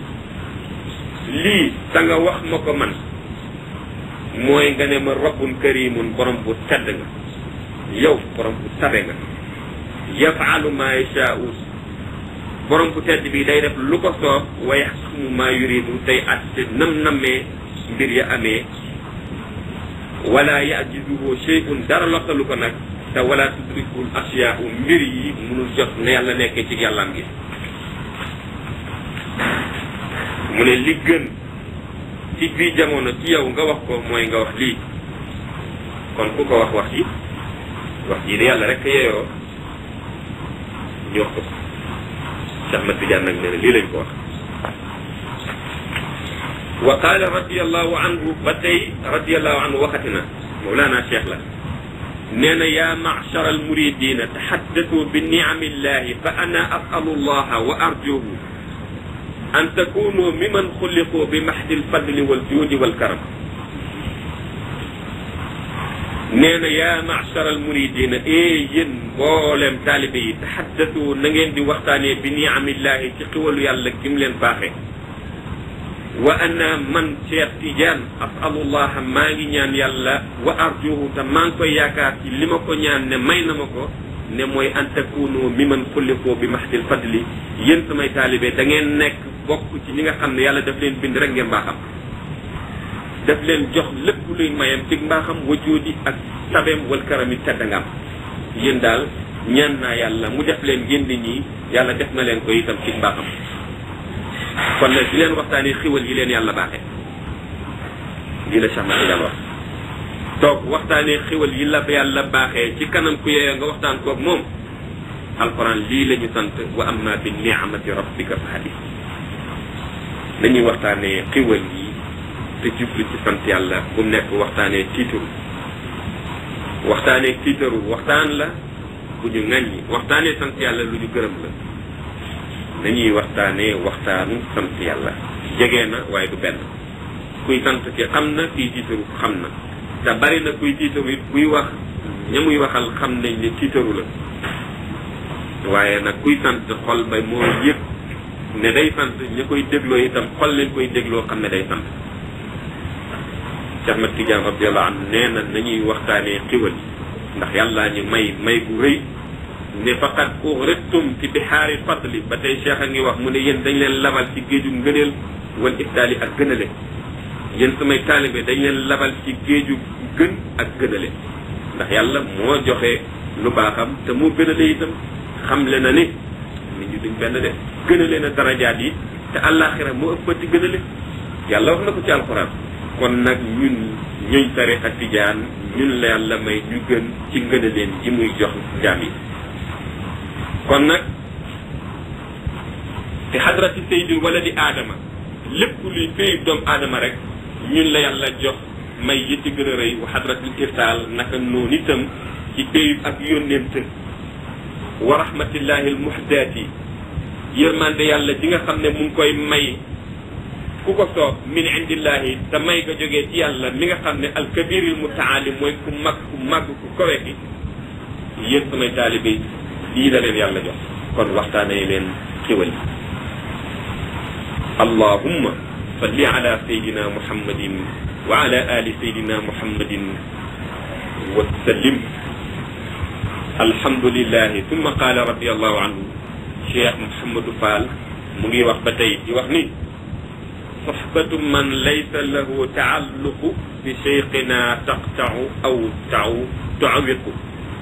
lii ta nga wax ma ko man mooy nga ne ma rabbun karimun borom bu tedd nga yow borom bu tabe nga yafalu ma yashaau borom bu tedd bi day def lu ko soob wa yaxkumu ma yuridu tey atte nam nammee mbir ya amee wala yajizuhu shay'un dara lottalu ko nag te wala tudrikul asiyaau mbir yi munul jot ne yàlla nekkee ci yàllaam gi mu ne li gën ci bii jamono ci yow nga wax ko mooy nga wax lii kon ku ko wax wax ji wax ji de yàlla rek yeeyoo ñu wax ko Cheikh Ahmad Tidiane nag nee na lii lañ ko wax wa qaala radiallahu anhu ba tey radiallahu anhu waxati na Mawlana Cheikh la nee na yaa machara almuridina taxaddatu bi niami illahi fa ana asalu allaha wa arjuhu an takunu miman xuliqu bi maxdi alfadli waljuudi walkaram nee na yaa machara almuridina e yéen mboolem taalibe yi taxaddatu na ngeen di waxtaanee bi niamillahi ci xiwalu yàlla gim leen baaxee wa ana man Cheikh Tidiane asalullah maa ngi ñaan yàlla wa arjuhu te maa ngi koy yaakaar ci li ma ko ñaan ne may na ma ko ne mooy an takunu mi man xulliqoo bi maxdil fadli yéen samay taalibe da ngeen nekk bokk ci ñi nga xam ne yàlla daf leen bind rek ngeen mbaaxam daf leen jox lépp luy mayam ci mbaaxam wajoodi ak tabeem wal karami teddangam yéen daal ñaan naa yàlla mu def leen ngeen di ñii yàlla def na leen ko itam ci mbaaxam kon nag di leen waxtaanee xiwal yi leen yàlla baaxee lii la Cheikh Ahmad Tidiane wax toog waxtaanee xiwal yi la yàlla baaxee ci kanam ku yeeyoo nga waxtaan koog moom alquran lii la ñu sant wa amma bi ni'mati rabbika fa hadis nañuy waxtaanee xiwal yi te jublu ci sant yàlla bu nekk waxtaanee tiitaru waxtaanee tiitaru waxtaan la bu ñu ŋàññi waxtaanee sant yàlla lu ñu gërëm la nañuy waxtaanee waxtaanu sant yàlla jege na waaye du benn kuy sant ki xam na kuy tiitaru xam na te bari na kuy tiitaru it kuy wax ña muy waxal xam nañ ne tiitaru la waaye nag kuy sant xol ba moo yëg ne day sant ña koy dégloo itam xol leen koy dégloo xam ne day sant Cheikh Ahmad Tidiane radiallahu anhu nee na nañuy waxtaanee xiwal ndax yàllaa ñu may may bu rëy ne faqad uxrittum ci bixaari fadli ba tey cheikh a ngi wax mu ne yéen dañ leen labal ci géeju ngëneel wal ifdaali ak gënale yéen samay taalibe dañ leen labal ci géeju gën ak gënale ndax yàlla moo joxe lu baaxam te moo gënale itam xamle na ni nit ñi duñ benn de gënale na darajaat yi te àllaaxira moo ëppati gënale yàlla wax na ko ci alxuraan kon nag ñun ñuñ tariqa tijaan ñun la yàlla may ñu gën ci ngënaleen yi muy jox jaam yi kon nag te xadrati sayyidil wala di aadama lépp luy féey doomu aadama rek ñun la yàlla jox may yi ci gën a rëy wa xadratil irtaal naka noonu itam ci péyub ak yónneent wa rahmatillahi al muhdaati yërmande yàlla ji nga xam ne mu ngi koy may ku ko soob min indillahi te may nga jógee ci yàlla mi nga xam ne alkabiril mutaali mooy ku mag ku màgg ku kawe gi yéen samay taalibe lii la leen yàlla jox kon waxtaanee leen xiwal yi allahumma salli ala sayidina muhammadin wa ala ali sayidina muhammadin wa sallim alhamdulillahi thumma qaala radiallahu anhu cheikh mouhamadou fall mu ngi wax ba tey di wax ni soxbatu man laysa lahu taalluqu bi cheikhina taqtau aw taw tuawiqu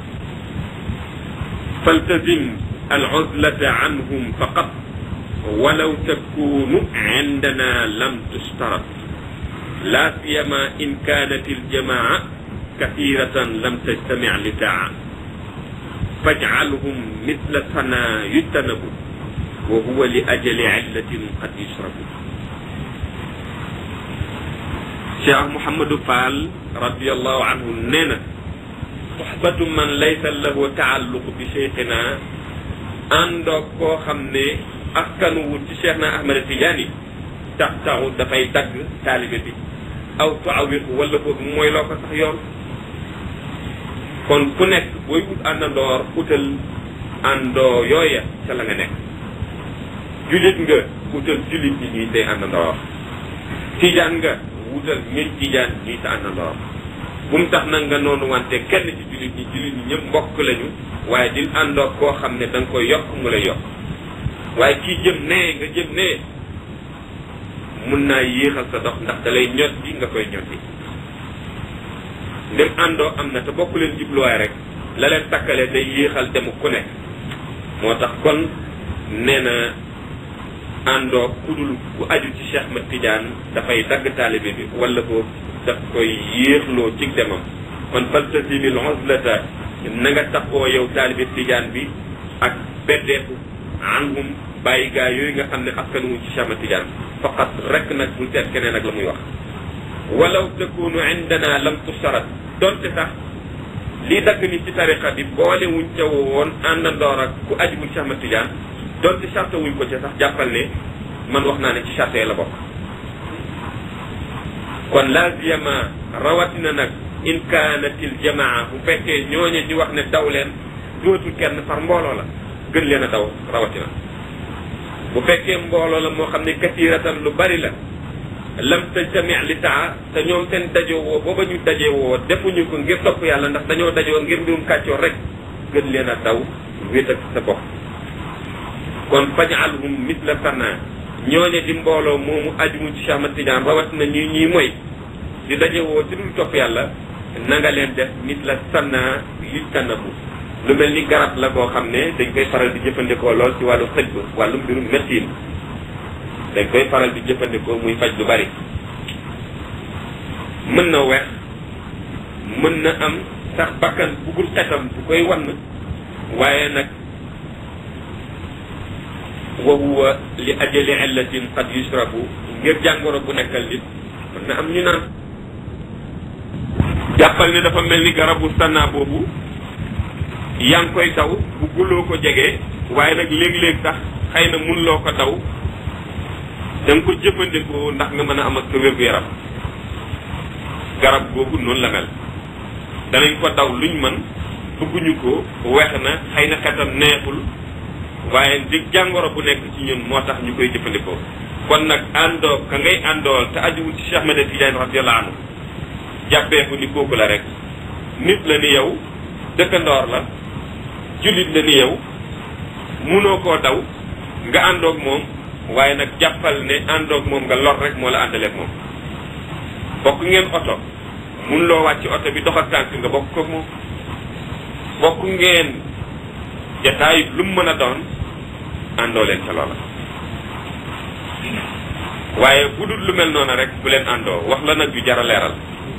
faltazim aluzlata anhum faqat walaw takunu indana lam tustarat la siyama in kanat aljamaa kathiratan lam tajtami litaa fajcalhum misla sana yujtanabu wa huwa li ajali illatin qad yushrabu cheikh mouhamadou fall radiallahu anhu nee na soxbatu man laysa lahu taalluq bi cheikhina àndoog koo xam ne askanu wut ci cheikh na ahmada tidiane tax taxu dafay dagg taalibe bi aw tuawiqu wala boobu mooy loo ko sax yoon kon ku nekk booy wut àndandoor utal àndoo yooya ca la nga nekk julit nga utal julit ñi ñuy tey àndandoor tijaan nga wutal ñuy tijaan ñuy ta àndandoor bu mu tax nag nga noonu wante kenn ci julit ñi julit ñi ñëpp mbokk lañu waaye di àndoor koo xam ne da nga koy yokk mu lay yokk waaye kii jëm nee nga jëm nee mun naa yéexal sa dox ndax da lay ñot bi nga koy ñot bi ndem àndoo am na te bokk leen jubluwaay rek la leen takkale day yéexal demu ku nekk moo tax kon nee na àndoo ku dul ku aju ci Cheikh Ahmed Tidiane dafay dagg taalibe bi wala boobu daf koy yéexloo ci demam kon faltasimil uzlata na nga taxoo yow taalibe Tidiane bi ak beddeeku anhum bàyyi gaa yooyu nga xam ne askan wu ci Cheikh Ahmed Tidiane faqat rek nag bul seet keneen ak la muy wax walaw takunu indana lam tusarat donte sax lii dagg ni ci tariqa bi boole wuñ ca woon àndandoor ak ku ajiwul Cheikh Ahmed Tidiane donte charte wuñ ko ca sax jàppal ne man wax naa ne ci charte la bokk kon laziyama rawatina nag in kaanatil jamaa bu fekkee ñooñe di wax ne daw leen dootul kenn par mbooloo la gën leen a daw rawatina bu fekkee mbooloo la moo xam ne kasiratan lu bari la lam tajtami li taa te ñoom seen dajoo woo booba ñu dajee woo defuñu ko ngir topp yàlla ndax dañoo dajoo ngir mbirum kàccoor rek gën leen a daw wéet ak sa bopp kon fajalhum misla sana ñooñe di mbooloo moomu ajumu ci Cheikh Ahmad Tidiane rawat na ñi ñuy moy di daje woo ci dul topp yàlla na nga leen def misla sana yu tanabu lu mel ni garab la boo xam ne dañ koy faral di jëfandikoo lool ci wàllu xëj ba wàllu mbirum médecine dañ koy faral di jëfandikoo muy faj lu bari mën na weex mën na am sax bakkan bugul xetam bu koy wann waaye nag wa huwa li ajali illatin qad yusrabu ngir jàngoro bu nekkal nit mën na am ñu naan jàppal ne dafa mel ni garabu sanna boobu yaa ngi koy daw bu guloo ko jege waaye nag léeg-léeg sax xëy na mun loo ko daw da nga ko jëfandikoo ndax nga mën a am ak sa wér-gu-yaram garab googu noonu la mel danañ ko daw luñ mën bëgguñu ko weex na xëy na xetam neexul waaye di jàngoro bu nekk ci ñun moo tax ñu koy jëfandikoo kon nag àndoo ka ngay àndool te ajuwul ci Cheikh Ahmed Tidiane radiyallahu anhu jàppee ko ni kooku la rek nit la ni yow dëkkandoor la jullit la ni yow munoo koo daw nga àndoog moom waaye nag jàppal ne àndoog moom nga lor rek moo la àndaleeg moom bokk ngeen oto mun loo wàcc oto bi dox ak tànk nga bokk koog moom bokk ngeen jataay lu mu mën a doon àndoo leen ca loola waaye bu dul lu mel noonu rek bu leen àndoo wax la nag yu jar a leeral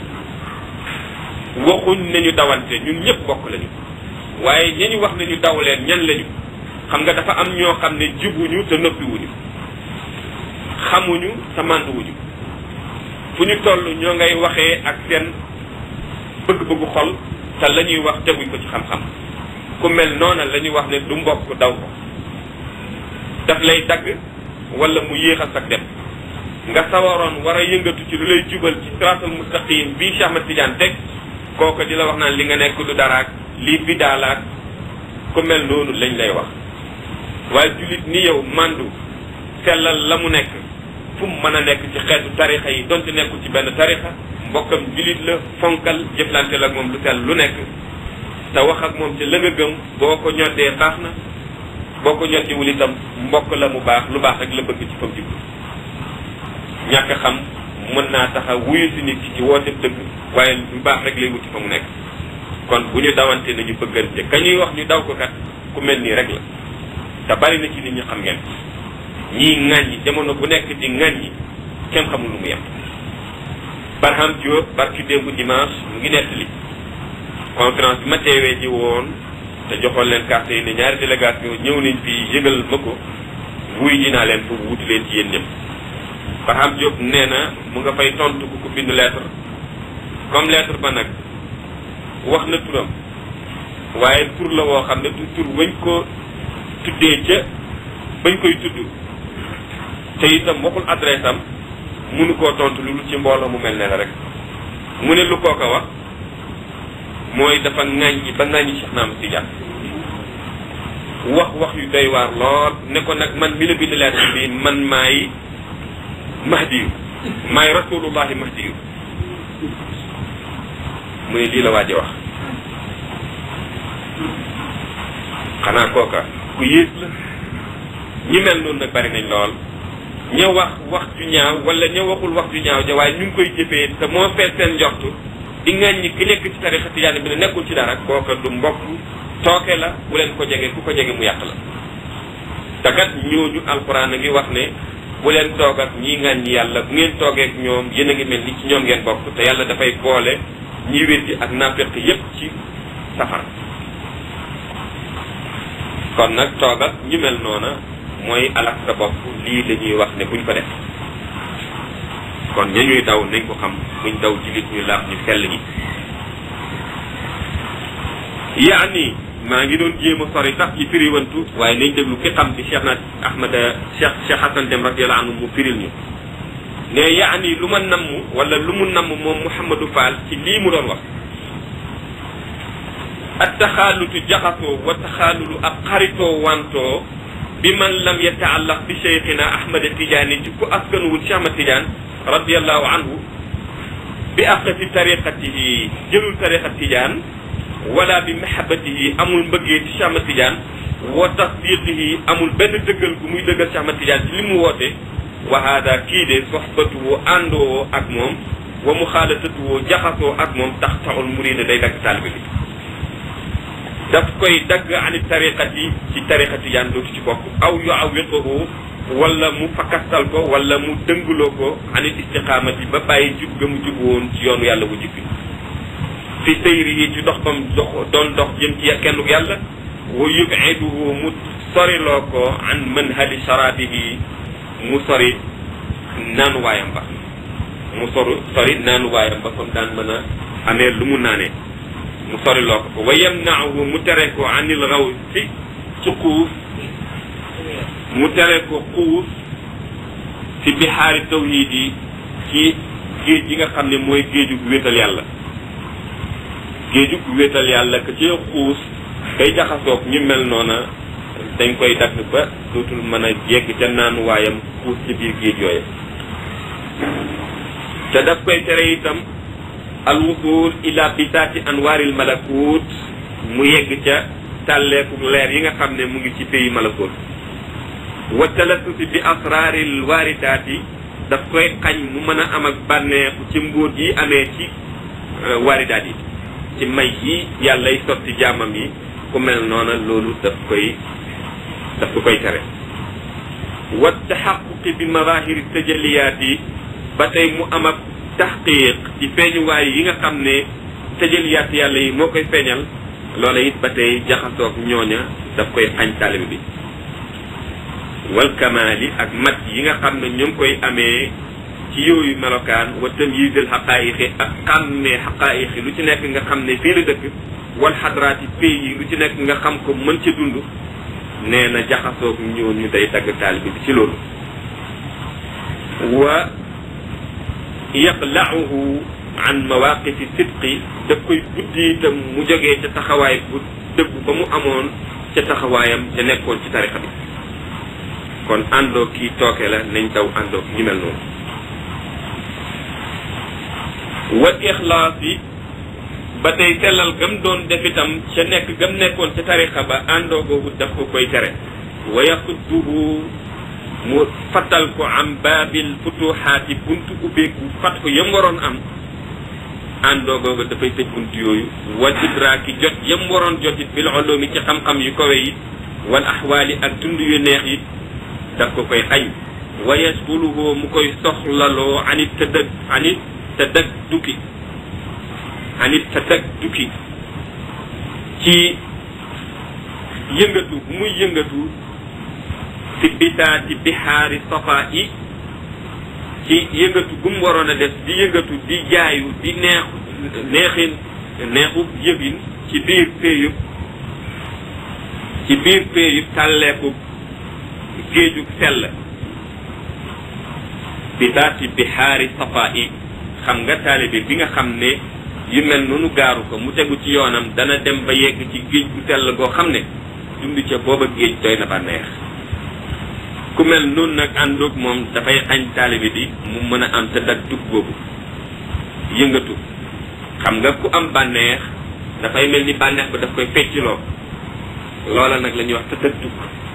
waxuñ ne ñu dawante ñun ñëpp bokk lañu waaye ña ñu wax ne ñu daw leen ñan lañu xam nga dafa am ñoo xam ne jubuñu te noppiwuñu xamuñu te mànduwuñu fu ñu toll ñoo ngay waxee ak seen bëgg-bëggu xol te la ñuy wax teguñ ko ci xam-xam ku mel noona la ñuy wax ne du mbokk daw ko daf lay dagg wala mu yéex a sag dem nga sawaroon war a yëngatu ci lu lay jubal ci siraatal mustaqim bii Cheikh Ahmad Tidiane teg kooku di la wax naan li nga nekk du daraak lii bidaalaak ku mel noonu lañ lay wax waaye jullit ni yow mandu sellal la mu nekk fu mu mën a nekk ci xeetu tarixa yi donte nekkul ci benn tarixa mbokkam jullit la fonkal jëflante la ak moom lu sell lu nekk te wax ak moom ci la nga gëm boo ko ñoddee baax na boo ko ñoddiwul itam mbokk la mu baax lu baax rek la bëgg ci fam jublu ñàkk xam mën naa tax a wuyu si nit ki ci woote dëgg waaye lu baax rek lay wuti fa mu nekk kon bu ñu dawante nañu bëggante ka ñuy wax ñu daw ko kat ku mel nii rek la te bari na ci nit ñi xam ngeen ñii ŋàññi jamono bu nekk di ŋàññi kenn xamul lu mu yem Barham Diop barki démb dimanche mu ngi nettali conférence bi ma teewee ji woon te joxoon leen carte yi ne ñaari délégation ñëw nañ fii yëgal ma ko wuy ji naa leen pour wuti leen ci yéen ñëpp Barham Diop nee na mu nga fay tontu ku ko bind lettre comme lettre ba nag wax na turam waaye tur la woo xam ne du tur bañ ko tuddee ca bañ koy tudd te itam waxul adresse am munu koo tontu lu ci mbooloo mu mel ne la rek mu ne lu kooka wax mooy dafa ŋàññi ba ŋàññi Cheikh Naam Tidiane wax wax yu doy waar lool ne ko nag man mi la bind lettre bi man maay mahdiyu maay rasulullahi mahdiyu mu ne lii la waaje wax xanaa kooka ku yées la ñi mel noonu nag bari nañ lool ña wax wax ju ñaaw wala ña waxul wax ju ñaaw ja waaye ñu ngi koy jëfee te moo fees seen njortu di ngañ ñi ki nekk ci tarixa tijaani bi ne nekkul ci dara kooka du mbokk tooke la bu leen ko jege ku ko jege mu yàq la te kat ñooñu alxuraan a ngi wax ne bu leen toog ak ñii ngañ ñi yàlla bu ngeen toogee ak ñoom yéen a ngi mel ni ci ñoom ngeen bokk te yàlla dafay boole ñi wéddi ak naafeq yépp ci safara kon nag toog ak ñu mel noona mooy alak sa bopp lii la ñuy wax ne buñ ko def kon ña ñuy daw nañ ko xam buñ daw jullit ñu laaf ñu sell ñi yaani maa ngi doon jéem a sori sax ci firiwantu waaye nañ déglu ki xam di Cheikh na Ahmad Cheikh Cheikh Hassan Dem radiyallahu anhu mu firil ñu ne yaani lu ma namm wala lu mu namm moom Mouhamadou Fall ci lii mu doon wax ak taxaalutu jaxasoo wa taxaalulu ak xaritoo wantoo bi man lam yataallaq bi cheikhina ahmad tidiane ci ku askanuwul cheikh ahmad tidiane radiallahu anhu bi aqati tariqatihi jëlul tariqa tidiane wala bi mahabatihi amul mbëggee ci cheikh ahmad tidiane wa tasdiqihi amul benn dëggal gu muy dëggal cheikh ahmad tidiane ci li mu woote wa hada kii de soxbatuwoo àndoo ak moom wa muxaalatatuwoo jaxasoo ak moom tax taxul murida day dagg taalibe bi daf koy dagg ani tariqati ci tariqa tijaan dootu ci bokk aw yu awiqahu wala mu fakastal ko wala mu dëngloo ko ani istiqaamati ba bàyyi jub ga mu jub woon ci yoonu yàlla bu jubbi fi sëyri yi ci dox bam dox doon dox jëm ci kenn yàlla wa yubiduhu mu soriloo ko an manhali sharabihi mu sori naanuwaayam ba mu sori sori naanuwaayam ba comme daan mën a amee lu mu naanee mu sori loo ko ko wa yamnaahu mu tere ko anil raw si ci xuus mu tere ko xuus ci bixaari tawhid yi ci géej gi nga xam ne mooy géeju gu wéetal yàlla géeju gu wéetal yàlla que ci xuus kay jaxasoog ñu mel noona dañ koy dagg ba dootul mën a yegg ca naan waayam xuus ci biir géej yooyu te daf koy tere itam alwusul ila bisaati anwaaril malakut mu yegg ca tàlleeku leer yi nga xam ne mu ngi ci pays malakut wa talasusi bi asraaril waaridaati daf koy xañ mu mën a am ak bànneexu ci mbóot yi amee ci waaridaat yi ci may yi yàllay sotti jaamam yi ku mel noona loolu daf koy daf ko koy tere wa taxaquqi bi mazahiri tajaliyaat yi ba tey mu am ak taxqiq ci feeñuwaay yi nga xam ne tajaliyaat yàlla yi moo koy feeñal loola it ba tey jaxasoog ñooña daf koy xañ taalibe bi wal kamaali ak mat yi nga xam ne ñu ngi koy amee ci yooyu melokaan wa tamyiizil xaqaayiqi ak xàmmee xaqaayiqi lu ci nekk nga xam ne fii la dëkk wal xadraati pays yi lu ci nekk nga xam ko mën ca dund nee na jaxasoog ñooñu day dagg taalibe bi ci loolu wa yaqlauhu an mawaqifi sidqi daf koy buddi itam mu jógee ca taxawaay bu dëgg ba mu amoon ca taxawaayam ca nekkoon ci tarixa bi kon àndoo kii tooke la nañ daw àndoo ñu mel noonu wal ixlaas yi ba tey sellal gam doon def itam ca nekk gam nekkoon ca tarixa ba àndoo googu daf ko koy tere wa yaqudduhu mu fattal ko am baabil futuxaati buntu ubbeeku fat ko yam waroon am àndoo googu dafay tëj buntu yooyu wal idraaki jot yam waroon jotit bil ulumi ci xam-xam yu kawe yi wal axwaali ak dund yu neex yi daf ko koy xañ wa yasbuluhu mu koy soxlaloo anit tëdëg anit tëdëg dukki anit tëdëg dukki ci yëngatu bu muy yëngatu fi bitaati bixaari safa yi ci yëngatu bu mu waroon a def di yëngatu di jaayu di neexu neexin neexu yëgin ci biir péeyub ci biir péeyub tàlleeku géejug sell bitaati bixaari safa yi xam nga taalibe bi nga xam ne yu mel noonu gaaru ko mu tegu ci yoonam dana dem ba yegg ci géej gu sell goo xam ne dund ca booba géej doy na ba neex ku mel noonu nag àndoog moom dafay xañ taalibe bi mu mën a am te dag dug boobu yëngatu xam nga ku am bànneex dafay mel ni bànneex ba daf koy fecciloo loola nag la ñuy wax te dag dug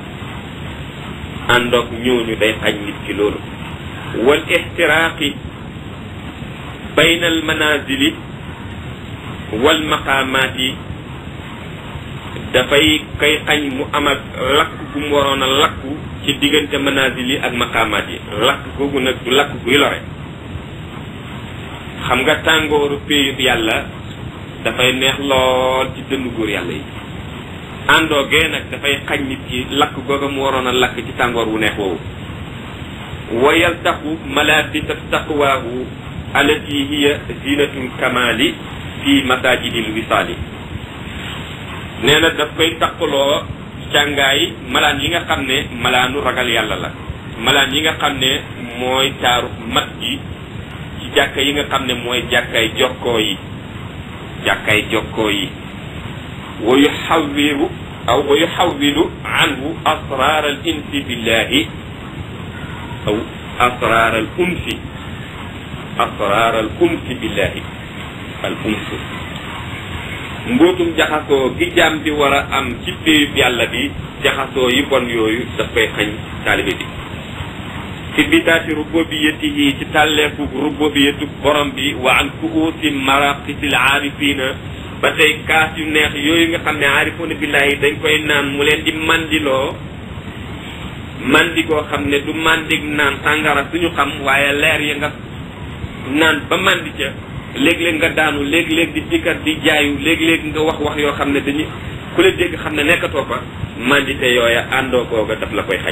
àndoog ñooñu day xañ nit ki loolu wal ixtiraaqi bayna al manazili wal maqaamaati dafay kay xañ mu am ak lakk gu mu waroon a lakku ci diggante manazil yi ak maqaamaat yi lakk googu nag du lakk guy lore xam nga tàngooru péeyub yàlla dafay neex lool ci dënnu góor yàlla yi àndoo gee nag dafay xañ nit ki lakk googa mu waroon a lakk ci tàngoor wu neex woowu wa yaltaxu malabisa taqwaahu allati hiya zinatul kamali fi masajidil wisaali nee na daf koy taqaloo càngaay malaan yi nga xam ne malaanu ragal yàlla la malaan yi nga xam ne mooy taaru mat gi ci jàkka yi nga xam ne mooy jàkkaay jokkoo yi jàkkaay jokkoo yi wa yuxawiru aw wa yuxawilu anhu asrar al insi billahi aw asrar al unsi asrar al unsi billahi al unsi mbootum jaxasoo gi jaam bi war a am ci péyub yàlla bi jaxasoo yi bon yooyu daf koy xañ taalibe bi fi bitaati rububiyatihi ci tàlleeku rububiyatu borom bi wa an kuusi maraqisil aarifina ba tey kaas yu neex yooyu nga xam ne aarifuuna billahi dañ koy naan mu leen di mandiloo mandi goo xam ne du mandig naan sàngara suñu xam waaye leer ya nga naan ba mandi ca léeg-léeg nga daanu léeg-léeg di dikkat di jaayu léeg-léeg nga wax wax yoo xam ne dañu ku la dégg xam ne nekkatoo fa mandite yooya àndoo googa daf la koy xañ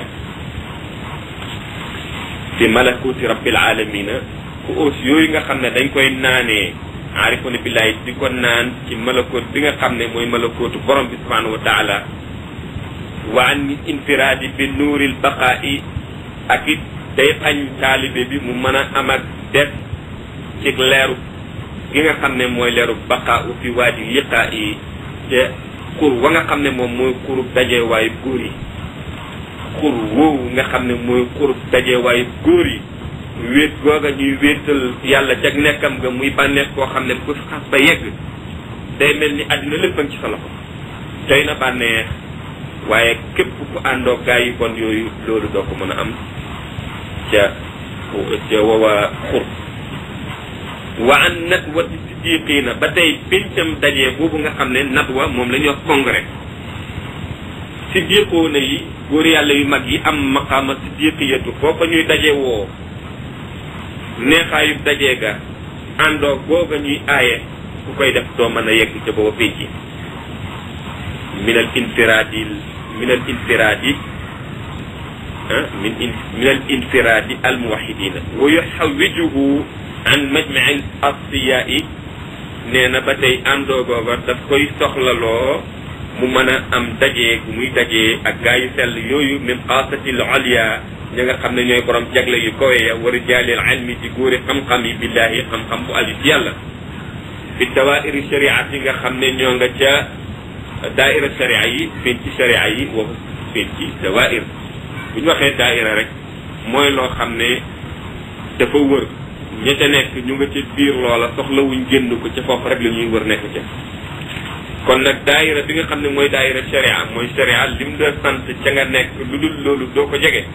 fi malakuti rabbil alamina ku aus yooyu nga xam ne dañ koy naanee aarifuna billahi di ko naan ci malakoot bi nga xam ne mooy malakootu borom bi subhanahu wa taala wa an infiraadi bi nuuril baqaa'i ak it day xañ taalibe bi mu mën a am ak des ci leeru gi nga xam ne mooy leeru baqaa u fi waadi liqaa yi te xur wa nga xam ne moom mooy xurub dajewaayu góor yi xur woowu nga xam ne mooy xurub dajewaayu góor yi wéet googa ñuy wéetal yàlla jag nekkam nga muy bànneex koo xam ne bu xas ba yegg day mel ni àddina lépp ci sa loxo doy na bànneex waaye képp ku àndoo gaa yi bon yooyu loolu doo ko mën a am ca ca wawa xur wa an natwati siddiqina ba tey pincam dajee boobu nga xam ne natwa moom la ñuy wax congrès siddiqoona yi góor yàlla yu mag yi am maqaama siddiqiyatu foofa ñuy daje woo neexaayu dajee ga àndoo googa ñuy aaye ku koy def doo mën a yegg ca booba pénc min al infiraadi min al infiraadi ah min in min al infiraadi al muwahidina wa yuxawijuhu an majmai asfiyaai nee na ba tey àndoo googa daf koy soxlaloo mu mën a am dajee gu muy dajee ak gaa yu sell yooyu min xaasati l oliya ñi nga xam ne ñooy borom jagle yu kawe ya wa rijaalil ilmi ci góori xam-xam yi billahi xam-xam bu aju ci yàlla fi dawairi shariat yi nga xam ne ñoo nga ca daaira sharia yi feeñ ci sharia yi waxu feeñ ci dawair bu ñu waxee daaira rek mooy loo xam ne dafa wër ña ca nekk ñu nga ca biir loola soxlawuñ génn ko ca foofu rek la ñuy wër nekk ca kon nag daayira bi nga xam ne mooy daayira sharia mooy sharia lim la sant ca nga nekk lu dul loolu doo ko jege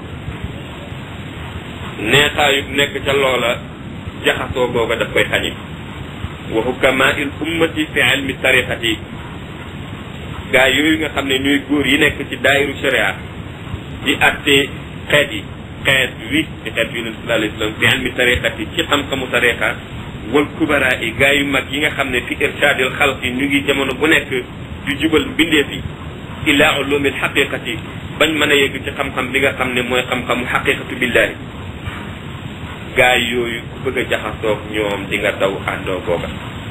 neexaayu nekk ca loola jaxasoo googa daf koy xañi wa hukama il ummati fi ilmi tariqati gaa yooyu nga xam ne ñuy góor yi nekk ci daayiru sharia di atte xeet yi xeet wi ci xeet wi nabi sallallahu alayhi wasallam fi ilmi tariqati ci xam-xamu tariqa wal kubara yi gaa yu mag yi nga xam ne fi irshadil xalqi ñu ngi jamono bu nekk di jubal mbindeef yi ila ulumil xaqiqati bañ mën a yegg ci xam-xam bi nga xam ne mooy xam-xamu xaqiqatu billahi gaa yooyu ku bëgg a jaxasoog ñoom di nga daw àndoo googa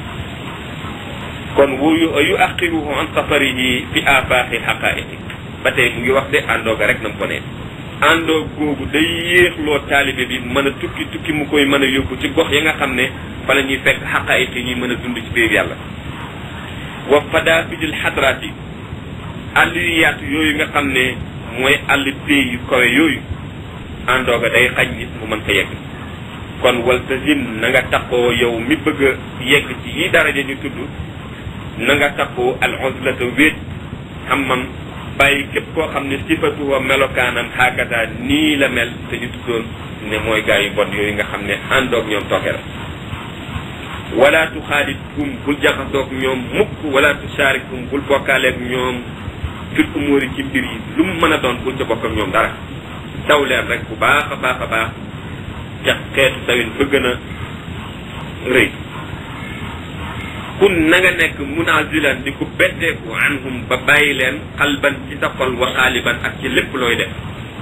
kon wu yu yu aqiruhu an safarihi fi afaqi xaqaiqi ba tey mu ngi wax de àndoo ga rek na mu ko ne àndoo googu day yéexloo taalibe bi mën a tukki tukki mu koy mën a yóbbu ci gox ya nga xam ne fa la ñuy fekk xaqaiq yi ñuy mën a dund ci biir yàlla wa fadafidil xadraat yi àll yu yaatu yooyu nga xam ne mooy àll pay yu kawe yooyu àndoo ga day xañ nit mu mën fa yegg kon waltazim na nga tappoo yow mi bëgg a yegg ci yi daraja ñu tudd na nga tappoo al uzlata wéet xammam bàyyi képp koo xam ne sifatuwa melokaanam xaakata nii la mel te ñu tuddoon ne mooy gaa yu bon yooyu nga xam ne àndoog ñoom tooke la wala tuxaalitum bul jaxasoog ñoom mukk wala tusaarikum bul bokkaaleeg ñoom fil umóori ci mbir yi lu mu mën a doon bul ca bokk ak ñoom dara daw leen rek bu baax a baax a baax ca xeetu tawin ba gën a rëy kun na nga nekk munazilan di ko betteeku anhum ba bàyyi leen xalban ci sa xol wa xaaliban ak ci lépp looy def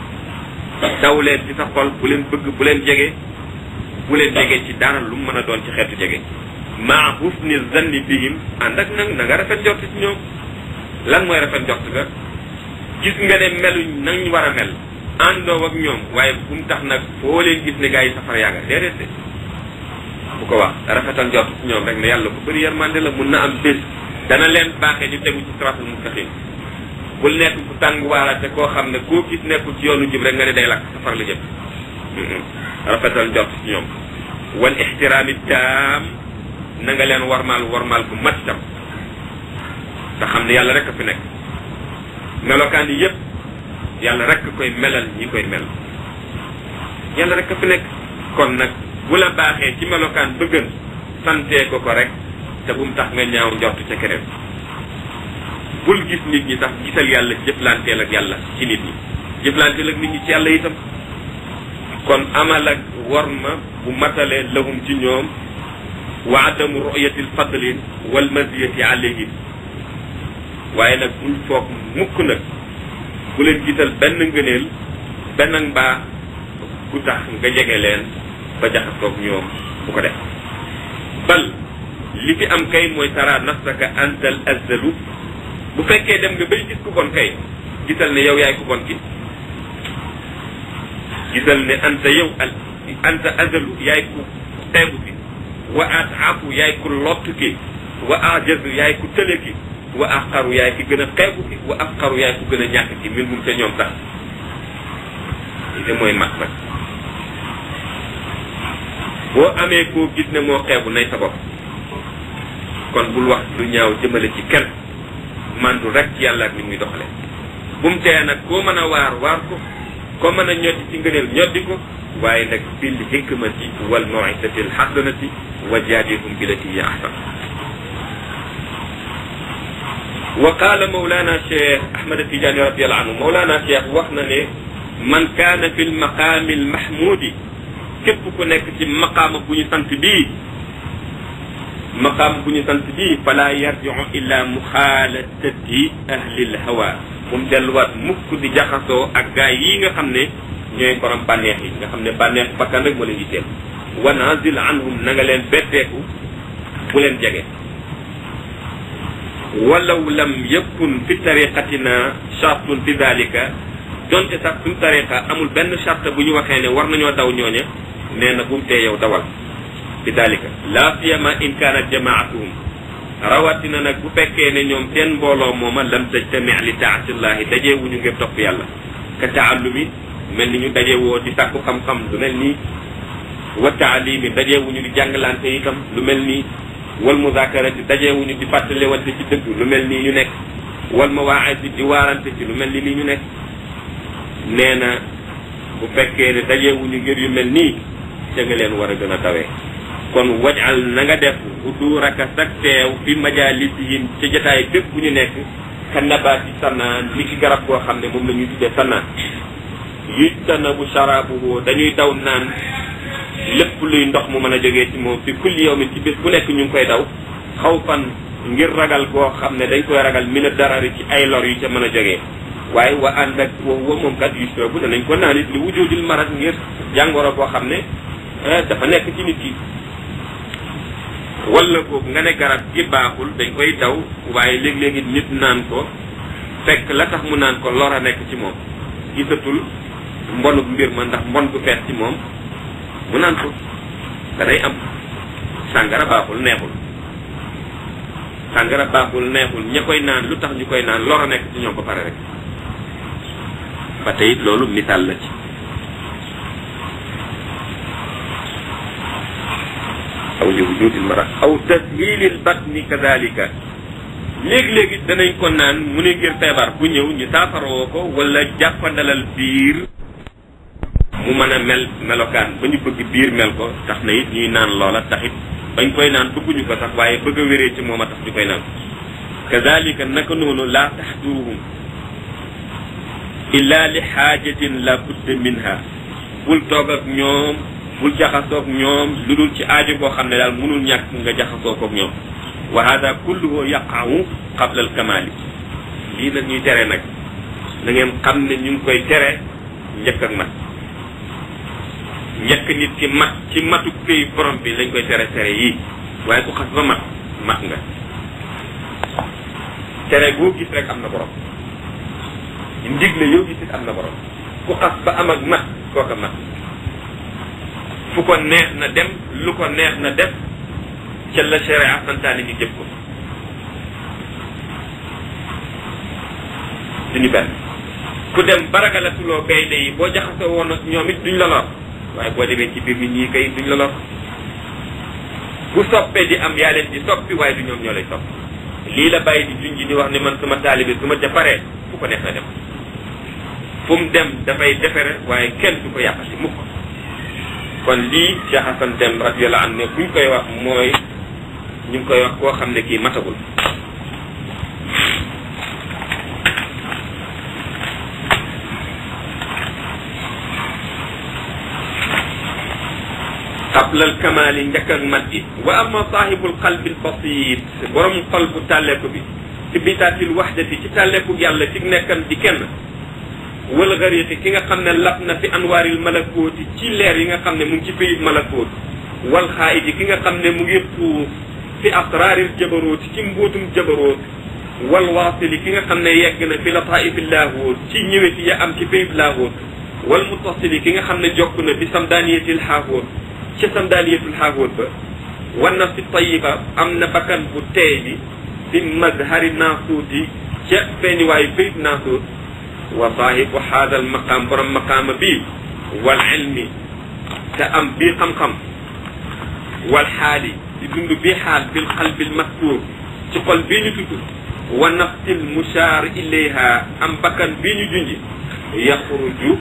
daw leen ci sa xol bu leen bëgg bu leen jege bu leen jege ci dara lu mu mën a doon ci xeetu jege maa husni zanni bihim ànd ak nag na nga rafet njort ci ñoom lan mooy rafet njort ga gis nga ne meluñ nañ war a mel àndoo ak ñoom waaye bu mu tax nag foo leen gis ne gaa yi safara yaa nga déedéet de bu ko wax rafetal njort ci ñoom rek ne yàlla bu bëri yërmande la mun na am bés dana leen baaxee ñu tegu ci siraatul mustaqim bul nekk ku tàng waaraate koo xam ne koo gis nekkul ci yoonu jub rek nga ne day lakk safara la jëm rafetal njort ci ñoom wal ixtiraami taam na nga leen warmaal warmaal bu mat tam te xam ne yàlla rek a fi nekk melokaan yi yëpp yàlla rek koy melal ñi koy mel yàlla rek a fi nekk kon nag bu la baaxee ci melokaan bëggan santee ko ko rek te bu mu tax nga ñaaw njort ca keneen bul gis nit ñi tax gisal yàlla jëflanteel ak yàlla ci nit ñi jëflanteel ak nit ñi ci yàlla itam kon amal ak warma bu matale lahum ci ñoom wa adamu ru'yati alfadli wal maziyati alayhim waaye nag bul foog mukk nag bu leen gisal benn ngëneel benn mbaax ku tax nga jege leen ba jaxasoog ñoom bu ko def bal li fi am kay mooy tara nafsaka antal azzalu bu fekkee dem nga bay gis ku bon kay gisal ne yow yaay ku bon ki gisal ne anta yow al anta azalu yaay ku teegu ki wa ataafu yaay ku lott ki wa ajazu yaay ku tële ki wa aqaru yaay ki gën a xeebu ki wa aqaru yaay ku gën a ñàkk ki min mum ca ñoom sax li de mooy mat nag boo amee koo gis ne moo xeebu nay sa bopp kon bul wax lu ñaaw jëmale ci kenn mandu rek ci yàlla ak ni muy doxale bu mu tee nag koo mën a waar waar ko koo mën a ñoddi ci ngëneel ñoddi ko waaye nag bil hikmati wal mawidati al hasanati wa jaadilhum billati hiya ahsan wa qaala mawlana cheikh ahmad tidiane radiallahu anhu mawlana cheikh wax na ne man kaana fi lmaqaami almahmudi képp ku nekk ci maqaama bu ñu sant bii maqaama bu ñu sant bii fala yarjiu illa muxaalatati ahli lhawa bu mu delluwaat mukk di jaxasoo ak gaay yi nga xam ne ñooy borom bànneex yi nga xam ne bànneex bakkan rek moo leen yitteel wa nazil anhum na nga leen betteeku bu leen jege walaw lam yakun fi tariqatina chartun fi dalika donte sax suñu tariqa amul benn charte bu ñu waxee ne war nañoo daw ñooña nee na bu mu tee yow dawal fi dalika la siyama in kaanat jamaatuhum rawatina nag bu fekkee ne ñoom seen mbooloo mooma lam tajtami li taatillahi dajee wuñu ngir topp yàlla ka taallumi mel ni ñu daje woo di sàkku xam-xam lu mel nii wa taalimi dajee wuñu di jàngalante itam lu mel nii wal muzakarati dajeewuñu di fàttalewante ci dëgg lu mel nii ñu nekk wal mawaasi di waarante ci lu mel ni lii ñu nekk nee na bu fekkee ne dajeewuñu ngir yu mel nii ca nga leen war a gën a tawee kon wajal na nga def uduraka sag teew fi majalisihim ca jotaay bépp bu ñu nekk ka nabaati sannaan li ki garab goo xam ne moom la ñuy tuddee sannaan yujtana bu sharabuhu dañuy daw naan lépp luy ndox mu mën a jógee ci moom fi kulli yawmin ci bés bu nekk ñu ngi koy daw xaw fan ngir ragal goo xam ne dañ koy ragal mina darari ci ay lor yu ca mën a jógee waaye wa ànd ak wa wa moom kat yusrabu danañ ko naan it li wujudil marat ngir jàngoro boo xam ne dafa nekk ci nit ki wala boobu nga ne garab gi baaxul dañ koy daw waaye léeg-léegi nit naan ko fekk la tax mu naan ko lor a nekk ci moom gisatul mbonuk mbir ma ndax mbon gu fees ci moom mu naan ko danay am sàngara baaxul neexul sàngara baaxul neexul ña koy naan lu tax ñu koy naan lor a nekk ci ñoom ba pare rek ba tey loolu misaal la ci aw li wujudil mara aw tashilil batni kadalika léegi-léegi danañ ko naan mu ne ngir feebar bu ñëw ñu saafaroo ko wala jàppandalal biir mu mën a mel melokaan ba ñu bëgg biir mel ko tax na it ñuy naan loola taxit bañ koy naan bëgguñu ko sax waaye bëgg a wéree ci moom a tax ñu koy naan kadalika naka noonu laa taxduruhum illa li xaajatin la budda minha bul toog ak ñoom bul jaxasoog ñoom lu dul ci aajo boo xam ne daal mënul ñàkk nga jaxasoo koog ñoom wa hada kulluhu yaqawu qabla al kamali lii nag ñuy tere nag na ngeen xam ne ñu ngi koy tere njëkk ak mat njëkk nit ki mat ci matu këy borom bi lañ koy tere tere yii waaye ku xas ba mat mat nga tere boo gis rek am na borom ndigle yoo gis it am na borom ku xas ba am ak mat kooka mat fu ko neex na dem lu ko neex na def ca la sharia santaane ñu jëf ko duñu benn ku dem baragalatuloo gaynde yi boo jaxasoo woon ak ñoom it duñ la lor waaye boo demee ci biir nit ñi kay duñ la lor bu soppee di am yaa leen di soppi waaye du ñoom ñoo lay soppi lii la bàyyi di junj di wax ne man suma taalibe su ma ca paree fu ko neex na dem fu mu dem dafay defere waaye kenn du ko yàqati mukk kon lii Cheikh Hassan Deme radiyallahu anhu ne buñ koy wax mooy ñu ngi koy wax koo xam ne kii matagul qabla al kamaali njëkk ak mat gi wa amma saahibul qalbi al basit borom xol bu tàlleeku bi ci bitaatil waxdati ci tàlleeku yàlla ci nekkam di kenn wala gariyati ki nga xam ne lab na fi anwaaril malakooti ci leer yi nga xam ne mu ngi ci pays malakoot wal xaayidi ki nga xam ne mu ngi xuus fi asraaril jabarooti ci mbóotum jabaroot wal waasili ki nga xam ne yegg na fi lataaifil laahoot ci ñëweti ya am ci pays laahoot wal mutasili ki nga xam ne jokk na bi samdaaniyatil xaahoot ca samdaaniyatul xaahoot ba wan na fi tayiba am na bakkan bu teey bi fi mazhari naasuuti ca feeñuwaayu pays naasuut wa saahibu haada al maqaam borom maqaama bii wal ilmi te am bii xam-xam wal xaali di dund bii xaal bil qalbil mastuur ci xol bii ñu tudd wa nafsil mushaar ilayha am bakkan bi ñu junji yaxruju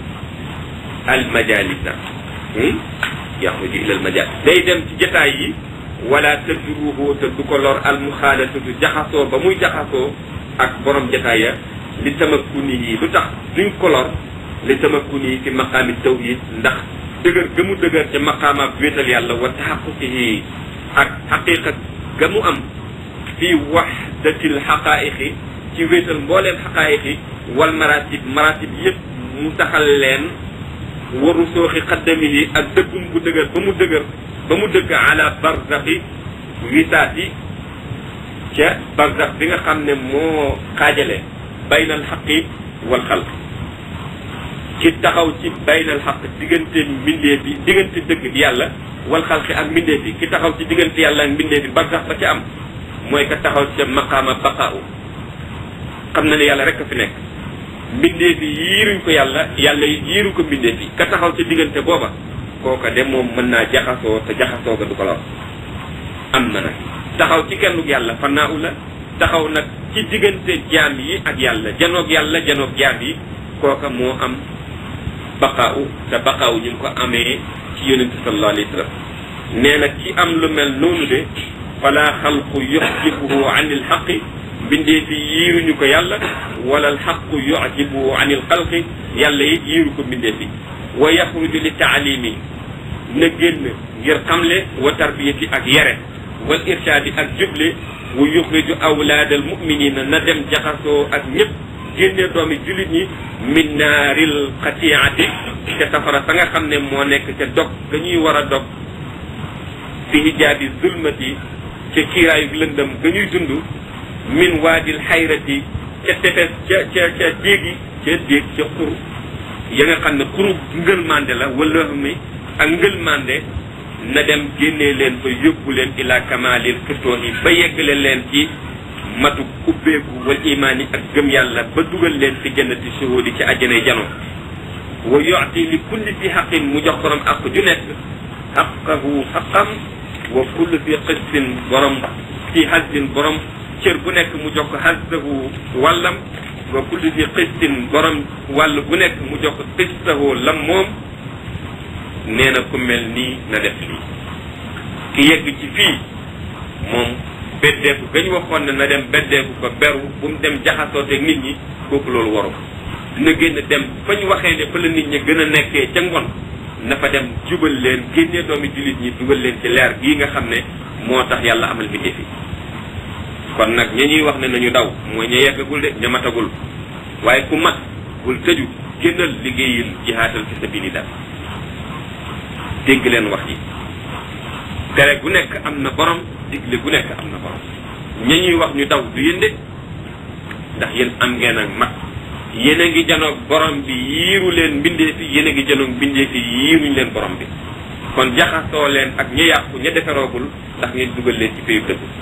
al majalisa yaxruju ila al majalis day dem ci jataay yi wala tadruhu te du ko lor al muxaalatatu jaxasoo ba muy jaxasoo ak borom jataay ya li tamakkuni yi lu tax duñ ko lor li tamakkuni yi fi maqaami tawhid ndax dëgër ga mu dëgër ca maqaamaab wéetal yàlla wa taxaquqihi ak xaqiqa ga mu am fi waxdatil xaqaa'iqi ci wéetal mbooleem xaqaa'iqi wal maratib maratib yëpp mu taxal leen waru sooxi xaddamihi ak dëggum bu dëgër ba mu dëgër ba mu dëgg ala barzaxi wisaati ca barzax bi nga xam ne moo xaajale baynal xaqi wal xalq ki taxaw ci baynal xaq diggante mbindee bi diggante dëgg bi yàlla wal xalqi ak mbindee bi ki taxaw ci diggante yàlla ak mbindee bi barzax ba ci am mooy ka taxaw ca maqaama baqaaw xam na ne yàlla rek a fi nekk mbindee fi yiiruñ ko yàlla yàlla yiiru ko mbindee fi ka taxaw ci diggante booba kooka de moom mën naa jaxasoo te jaxasoo ga du ko lor am na nag taxaw ci kennug yàlla fannaaw la taxaw nag ci diggante jaam yi ak yàlla janoog yàlla janoog jaam yi kooka moo am baqaaw te baqaaw ñu ngi ko amee ci yonente sallallahu alayhi wa sallam nee na ci am lu mel noonu de fala xalqu yuxjibuhu an il xaqi mbindee fi yiiruñu ko yàlla wala al xaqu yujibuhu an il xalqi yàlla it yiiru ko mbindee fi wa yaxruju li taalimi na génn ngir xamle wa tarbiyati ak yere wal irshaadi ak juble wa yuxriju awlaad al muminina na dem jaxasoo ak ñëpp génnee doomi julit ñi min naaril xatiati ca safara sa nga xam ne moo nekk ca dog dañuy war a dog fi hijaabi zulmati ca kiiraayu lëndëm ga ñuy dund min waadil xayrati ca tefes ca ca ca déegi ca déeg ca xur ya nga xam ne xuru ngëlmande la wala mi ak ngëlmande na dem génnee leen fa yóbbu leen ila kamalil firtoohi ba yeggale leen ci matu ubbeeku wal imaani ak gëm yàlla ba dugal leen fi jannati shuhudi ci àjjanay jano wa yuti li kulli fi xaqin mu jox borom ak ju nekk xaqahu xaqam wa kulli fi qistin borom fi hasdin borom cër bu nekk mu jox ko hasdahu wàllam wa kulli fi qistin borom wàll bu nekk mu jox ko qistahu lam moom nee na ku mel nii na def lii ki yegg ci fii moom beddeeku gañ waxoon ne na dem beddeeku ko beru bu mu dem jaxasooteeg nit ñi kooku loolu waru dina génn dem fa ñu waxee ne fa la nit ñi gën a nekkee ca ngoon na fa dem jubal leen génnee doomi jullit ñi dugal leen ci leer gii nga xam ne moo tax yàlla amal bindee fi kon nag ña ñuy wax ne nañu daw mooy ña yeggagul de ña matagul waaye ku mat bul tëju génnal liggéeyil jihaatal fi sabilillah dégg leen wax yi tere gu nekk am na borom digle gu nekk am na borom ña ñuy wax ñu daw du yéen de ndax yéen am ngeen ak mat yéen a ngi janoog borom bi yiiru leen mbindee fi yéen a ngi janoog mbindee fi yiiruñ leen borom bi kon jaxasoo leen ak ña yàqu ña defaroogul ndax ngeen dugal leen ci péyu dëgg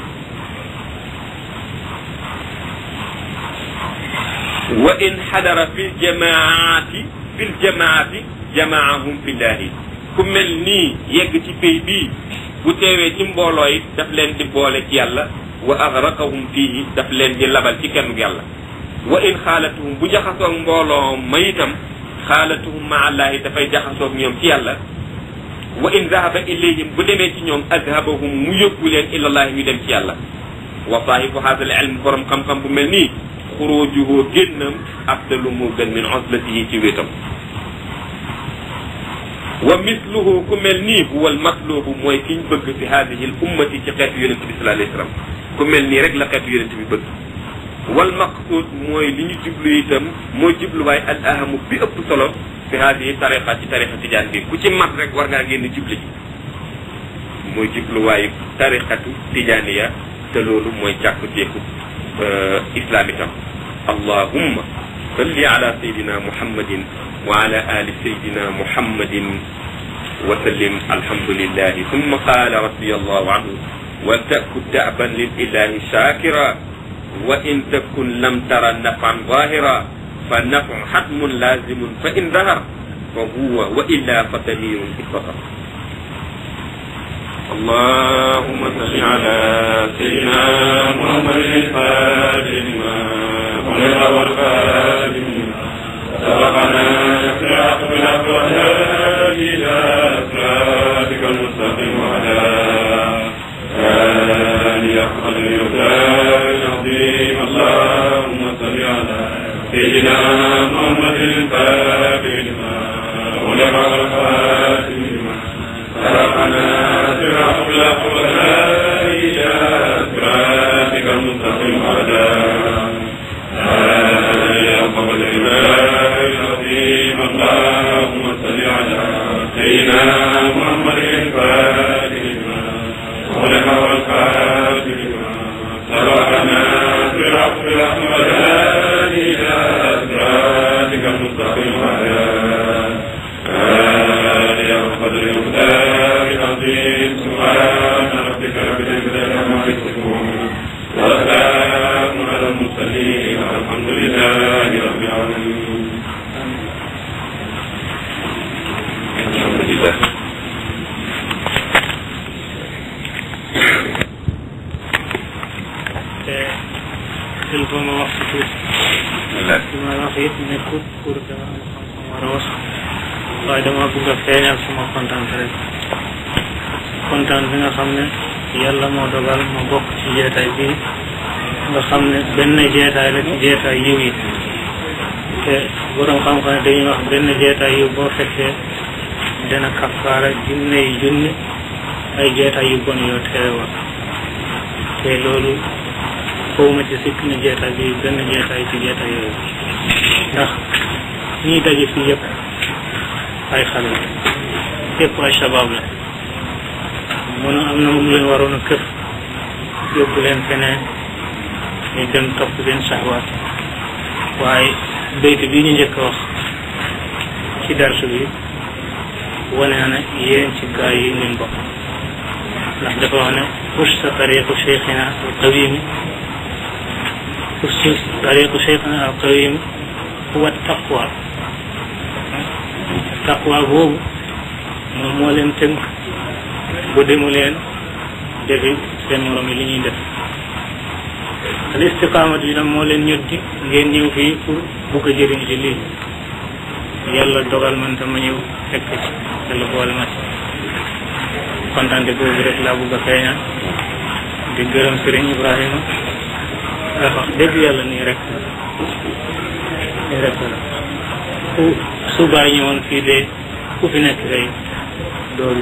wa in xadara fi ljamaati fi ljamaati jamaahum fillahi ku mel nii yegg ci pay bii bu teewee ci mbooloo yi daf leen di boole ci yàlla wa agraqahum fiihi daf leen di labal ci kenn yàlla wa in xaalatuhum bu jaxasoog mbooloo ma itam xaalatuhum ma allahi dafay jaxasoog ñoom ci yàlla wa in zahaba ilayhim bu demee ci ñoom azhabahum mu yóbbu leen ilallahi ñu dem ci yàlla wa saahibu hada al ilm borom xam-xam bu mel nii xurujuhu génnam afdalu mu gën min oslatihi ci wéetam wa misluhu ku mel nii huwa almatlubu mooy ki ñu bëgg fi hadihi l ummati ci xeetu yonente bi sallallahu alayhi wasallam ku mel nii rek la xeetu yonente bi bëgg wal maqsud mooy li ñu jublu itam mooy jubluwaay al ahamu bi ëpp solo fi hadihi tariqa ci tariqa tijaan bi ku ci mat rek war ngaa génn jublu ji mooy jubluwaayu tariqatu tijaaniya te loolu mooy càkkuteeku islam itam allahumma salli ala sayidina muhammadin wa ala ali sayidina muhammadin wa sallim alhamdulillahi thumma qala radiyallahu anhu wa taku da'ban lillahi shakira wa in takun lam tara nafan zahira fa nafu hatmun lazimun fa in dahar fa huwa wa illa fa dalilun ittafa اللهم صل على سيدنا محمد الفاتح لما خلق والخاتم سبقنا صراط بالحق والهادي إلى صراطك المستقيم وعلى آله قدر يقدار العظيم اللهم صل على سيدنا محمد الفاتح لما خلق والخاتم لما سبقنا صراط بالحق والهادي إلى صراطك المستقيم وعلى آله قدر يقدار العظيم اللهم صل على سيدنا محمد الفاتح لما خلق والخاتم لما سبقنا صراط بالحق والهادي إلى صراطك المستقيم وعلى آله قدر المقدار العظيم سبحان ربك رب العزة عما يصفون وسلام على المرسلين والحمد لله رب العالمين الحمد لله te il faut ma wax si tuuti li may wax it nekkut pour dama am xam-xam war a wax waaye dama bëgg a feeñal suma kontaan rek kontaan bi nga xam ne yàlla moo dogal ma bokk ci jeetaay bi nga xam ne benn jeetaay la ci jeetaay yiw yi te borom xam-xam ne dañuy wax benn jeetaay yiw boo fekkee dana kafaara junne yi junne ay jeetaay yu bon yoo teewe woon te loolu foofu ci sikk ne jeetaay bi benn jeetaay ci jeetaay yooyu ndax ñiy daje fii yëpp ay xale la yëpp ay shabab la mun a am na mu leen waroon a kër yóbbu leen feneen ñu dem topp seen saxwaat waaye bayt bi ñu njëkk a wax ci darsu bi wane na ne yéen ci gaa yi ngeen bokk ndax dafa wax ne usta tariqu cheikhina al qawimi usta tariqu cheikhina al qawimi huwa taqwa taqwa boobu moom moo leen tënk bu demu leen defi seen morom yi li ñuy def al istiqaamatu yi nag moo leen ñoddi ngeen ñëw fii pour bugg a jëriñ ci lii yàlla dogal man tam ma ñëw fekk ci yàlla boole ma ci kontante boobu rek laa bugg a feeñal di gërëm sëriñ Ibrahima ndax wax dëgg yàlla nii rek nii rek la ku su bàyyi ñëwoon fii de ku fi nekk tey dooru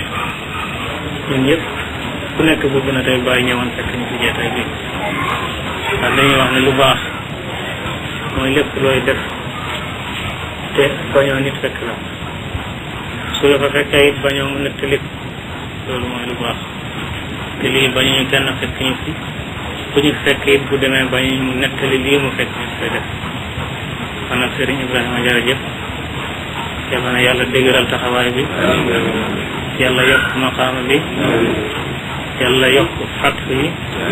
ñun ñëpp ku nekk bëgg na tey bàyyi ñëwoon fekk ñu fi jeetaay bi ndax dañuy wax ne lu baax mooy lépp looy def te bañoo nit fekk la su la fa fekkee it bañoo mu nettali loolu mooy lu baax te lii bañuñu kenn fekk ñu fi ku ñu fekk it bu demee bañuñu mu nettali lii mu fekk ñu koy def kon nag Serigne Ibrahima jërëjëf yàlla na yàlla dëgëral taxawaay bi yàlla yokk maqaama bi yàlla yokk fatx yi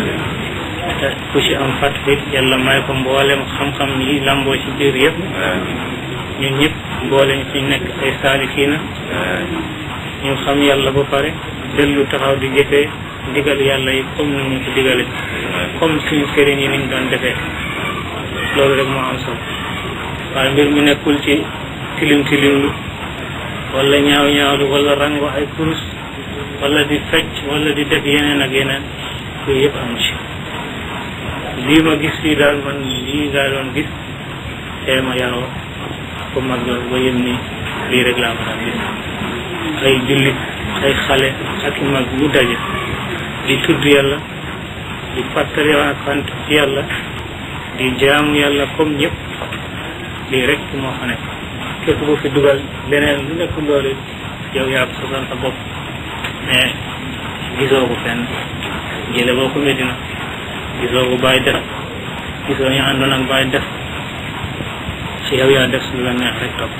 te ku ci am fatx it yàlla may ko mboolem xam-xam yi lamboo ci biir yëpp ñun ñëpp mboolem ci nekk ay saalikiina ñu xam yàlla ba pare dellu taxaw di jëfee ndigal yàlla yi comme ni ñu ko digale comme suñu sëriñ yi niñ doon defee loolu rek moo am solo waaye mbir mi nekkul ci tilim tilimlu wala ñaaw ñaawlu wala rango ay kurus wala di fecc wala di def yeneen ak yeneen yooyu yëpp am ci lii ma gis fii daal man lii laa doon gis tee ma yaroo ko mag loolu ba yëm ni lii rek laa mën a gis ay jullit ay xale ak i mag ñu daje di tudd yàlla di fàttali ak sant ci yàlla di jaamu yàlla comme ñëpp lii rek moo fa nekk képp ku fi dugal leneen lu nekk loolu yow yaa ko sosal sa bopp mais gisoo ko fenn jële boo ko Medina gisoo ko bàyyi def gisoo ñu àndoon ak bàyyi def ci yow yaa def su la neex rek topp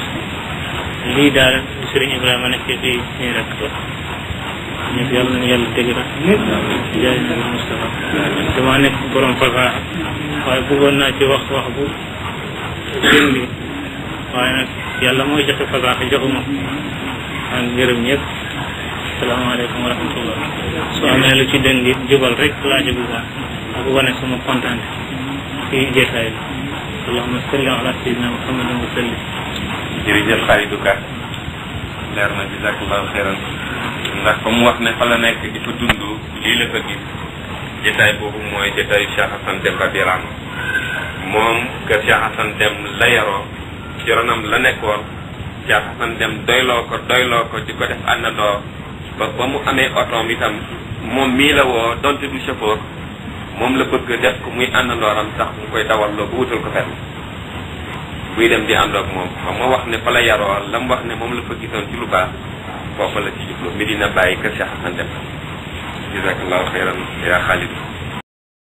lii daal di Sëriñ Ibrahima nekk fii nii rek la ñëpp yàlla nañu yàlla dégg rek jaay nabi Moustapha dama nekk borom fasaa waaye bëggoon naa ci wax wax bu gën bi waaye nag yàlla mooy joxe fasaa joxuma maa ngi gërëm ñëpp asalaamaaleykum wa rahmatullah soo amee lu ci dëng it jubal rek laaji bu baax ak wane sama kontaan ci jeetaay bi allahuma salli ala sayyidina muhammadin wa sallim jërëjëf Khalidou Ka leer na jazakallahu xeyran ndax fa mu wax ne fa la nekk di fa dund lii la fa gis jotaay boobu mooy jotaayu Cheikh Hassan Deme radiyallahu anhu moom kër Cheikh Hassan Deme la yaroo ci ronam la nekkoon Cheikh Hassan Deme doyloo ko doyloo ko di ko def àndandoo ba ba mu amee otoom itam moom mii la woo donte du chauffeur moom la bëgg def ko muy àndandooram sax mu koy dawal loo ba wutal ko permis buy dem di àndoog moom xam nga wax ne fa la yaroo la mu wax ne moom la fa gisoon ci lu baax foofa la ci jublu Medina bàyyi kër Cheikh Hassan Deme jazakallahu xeyran yaa Khalid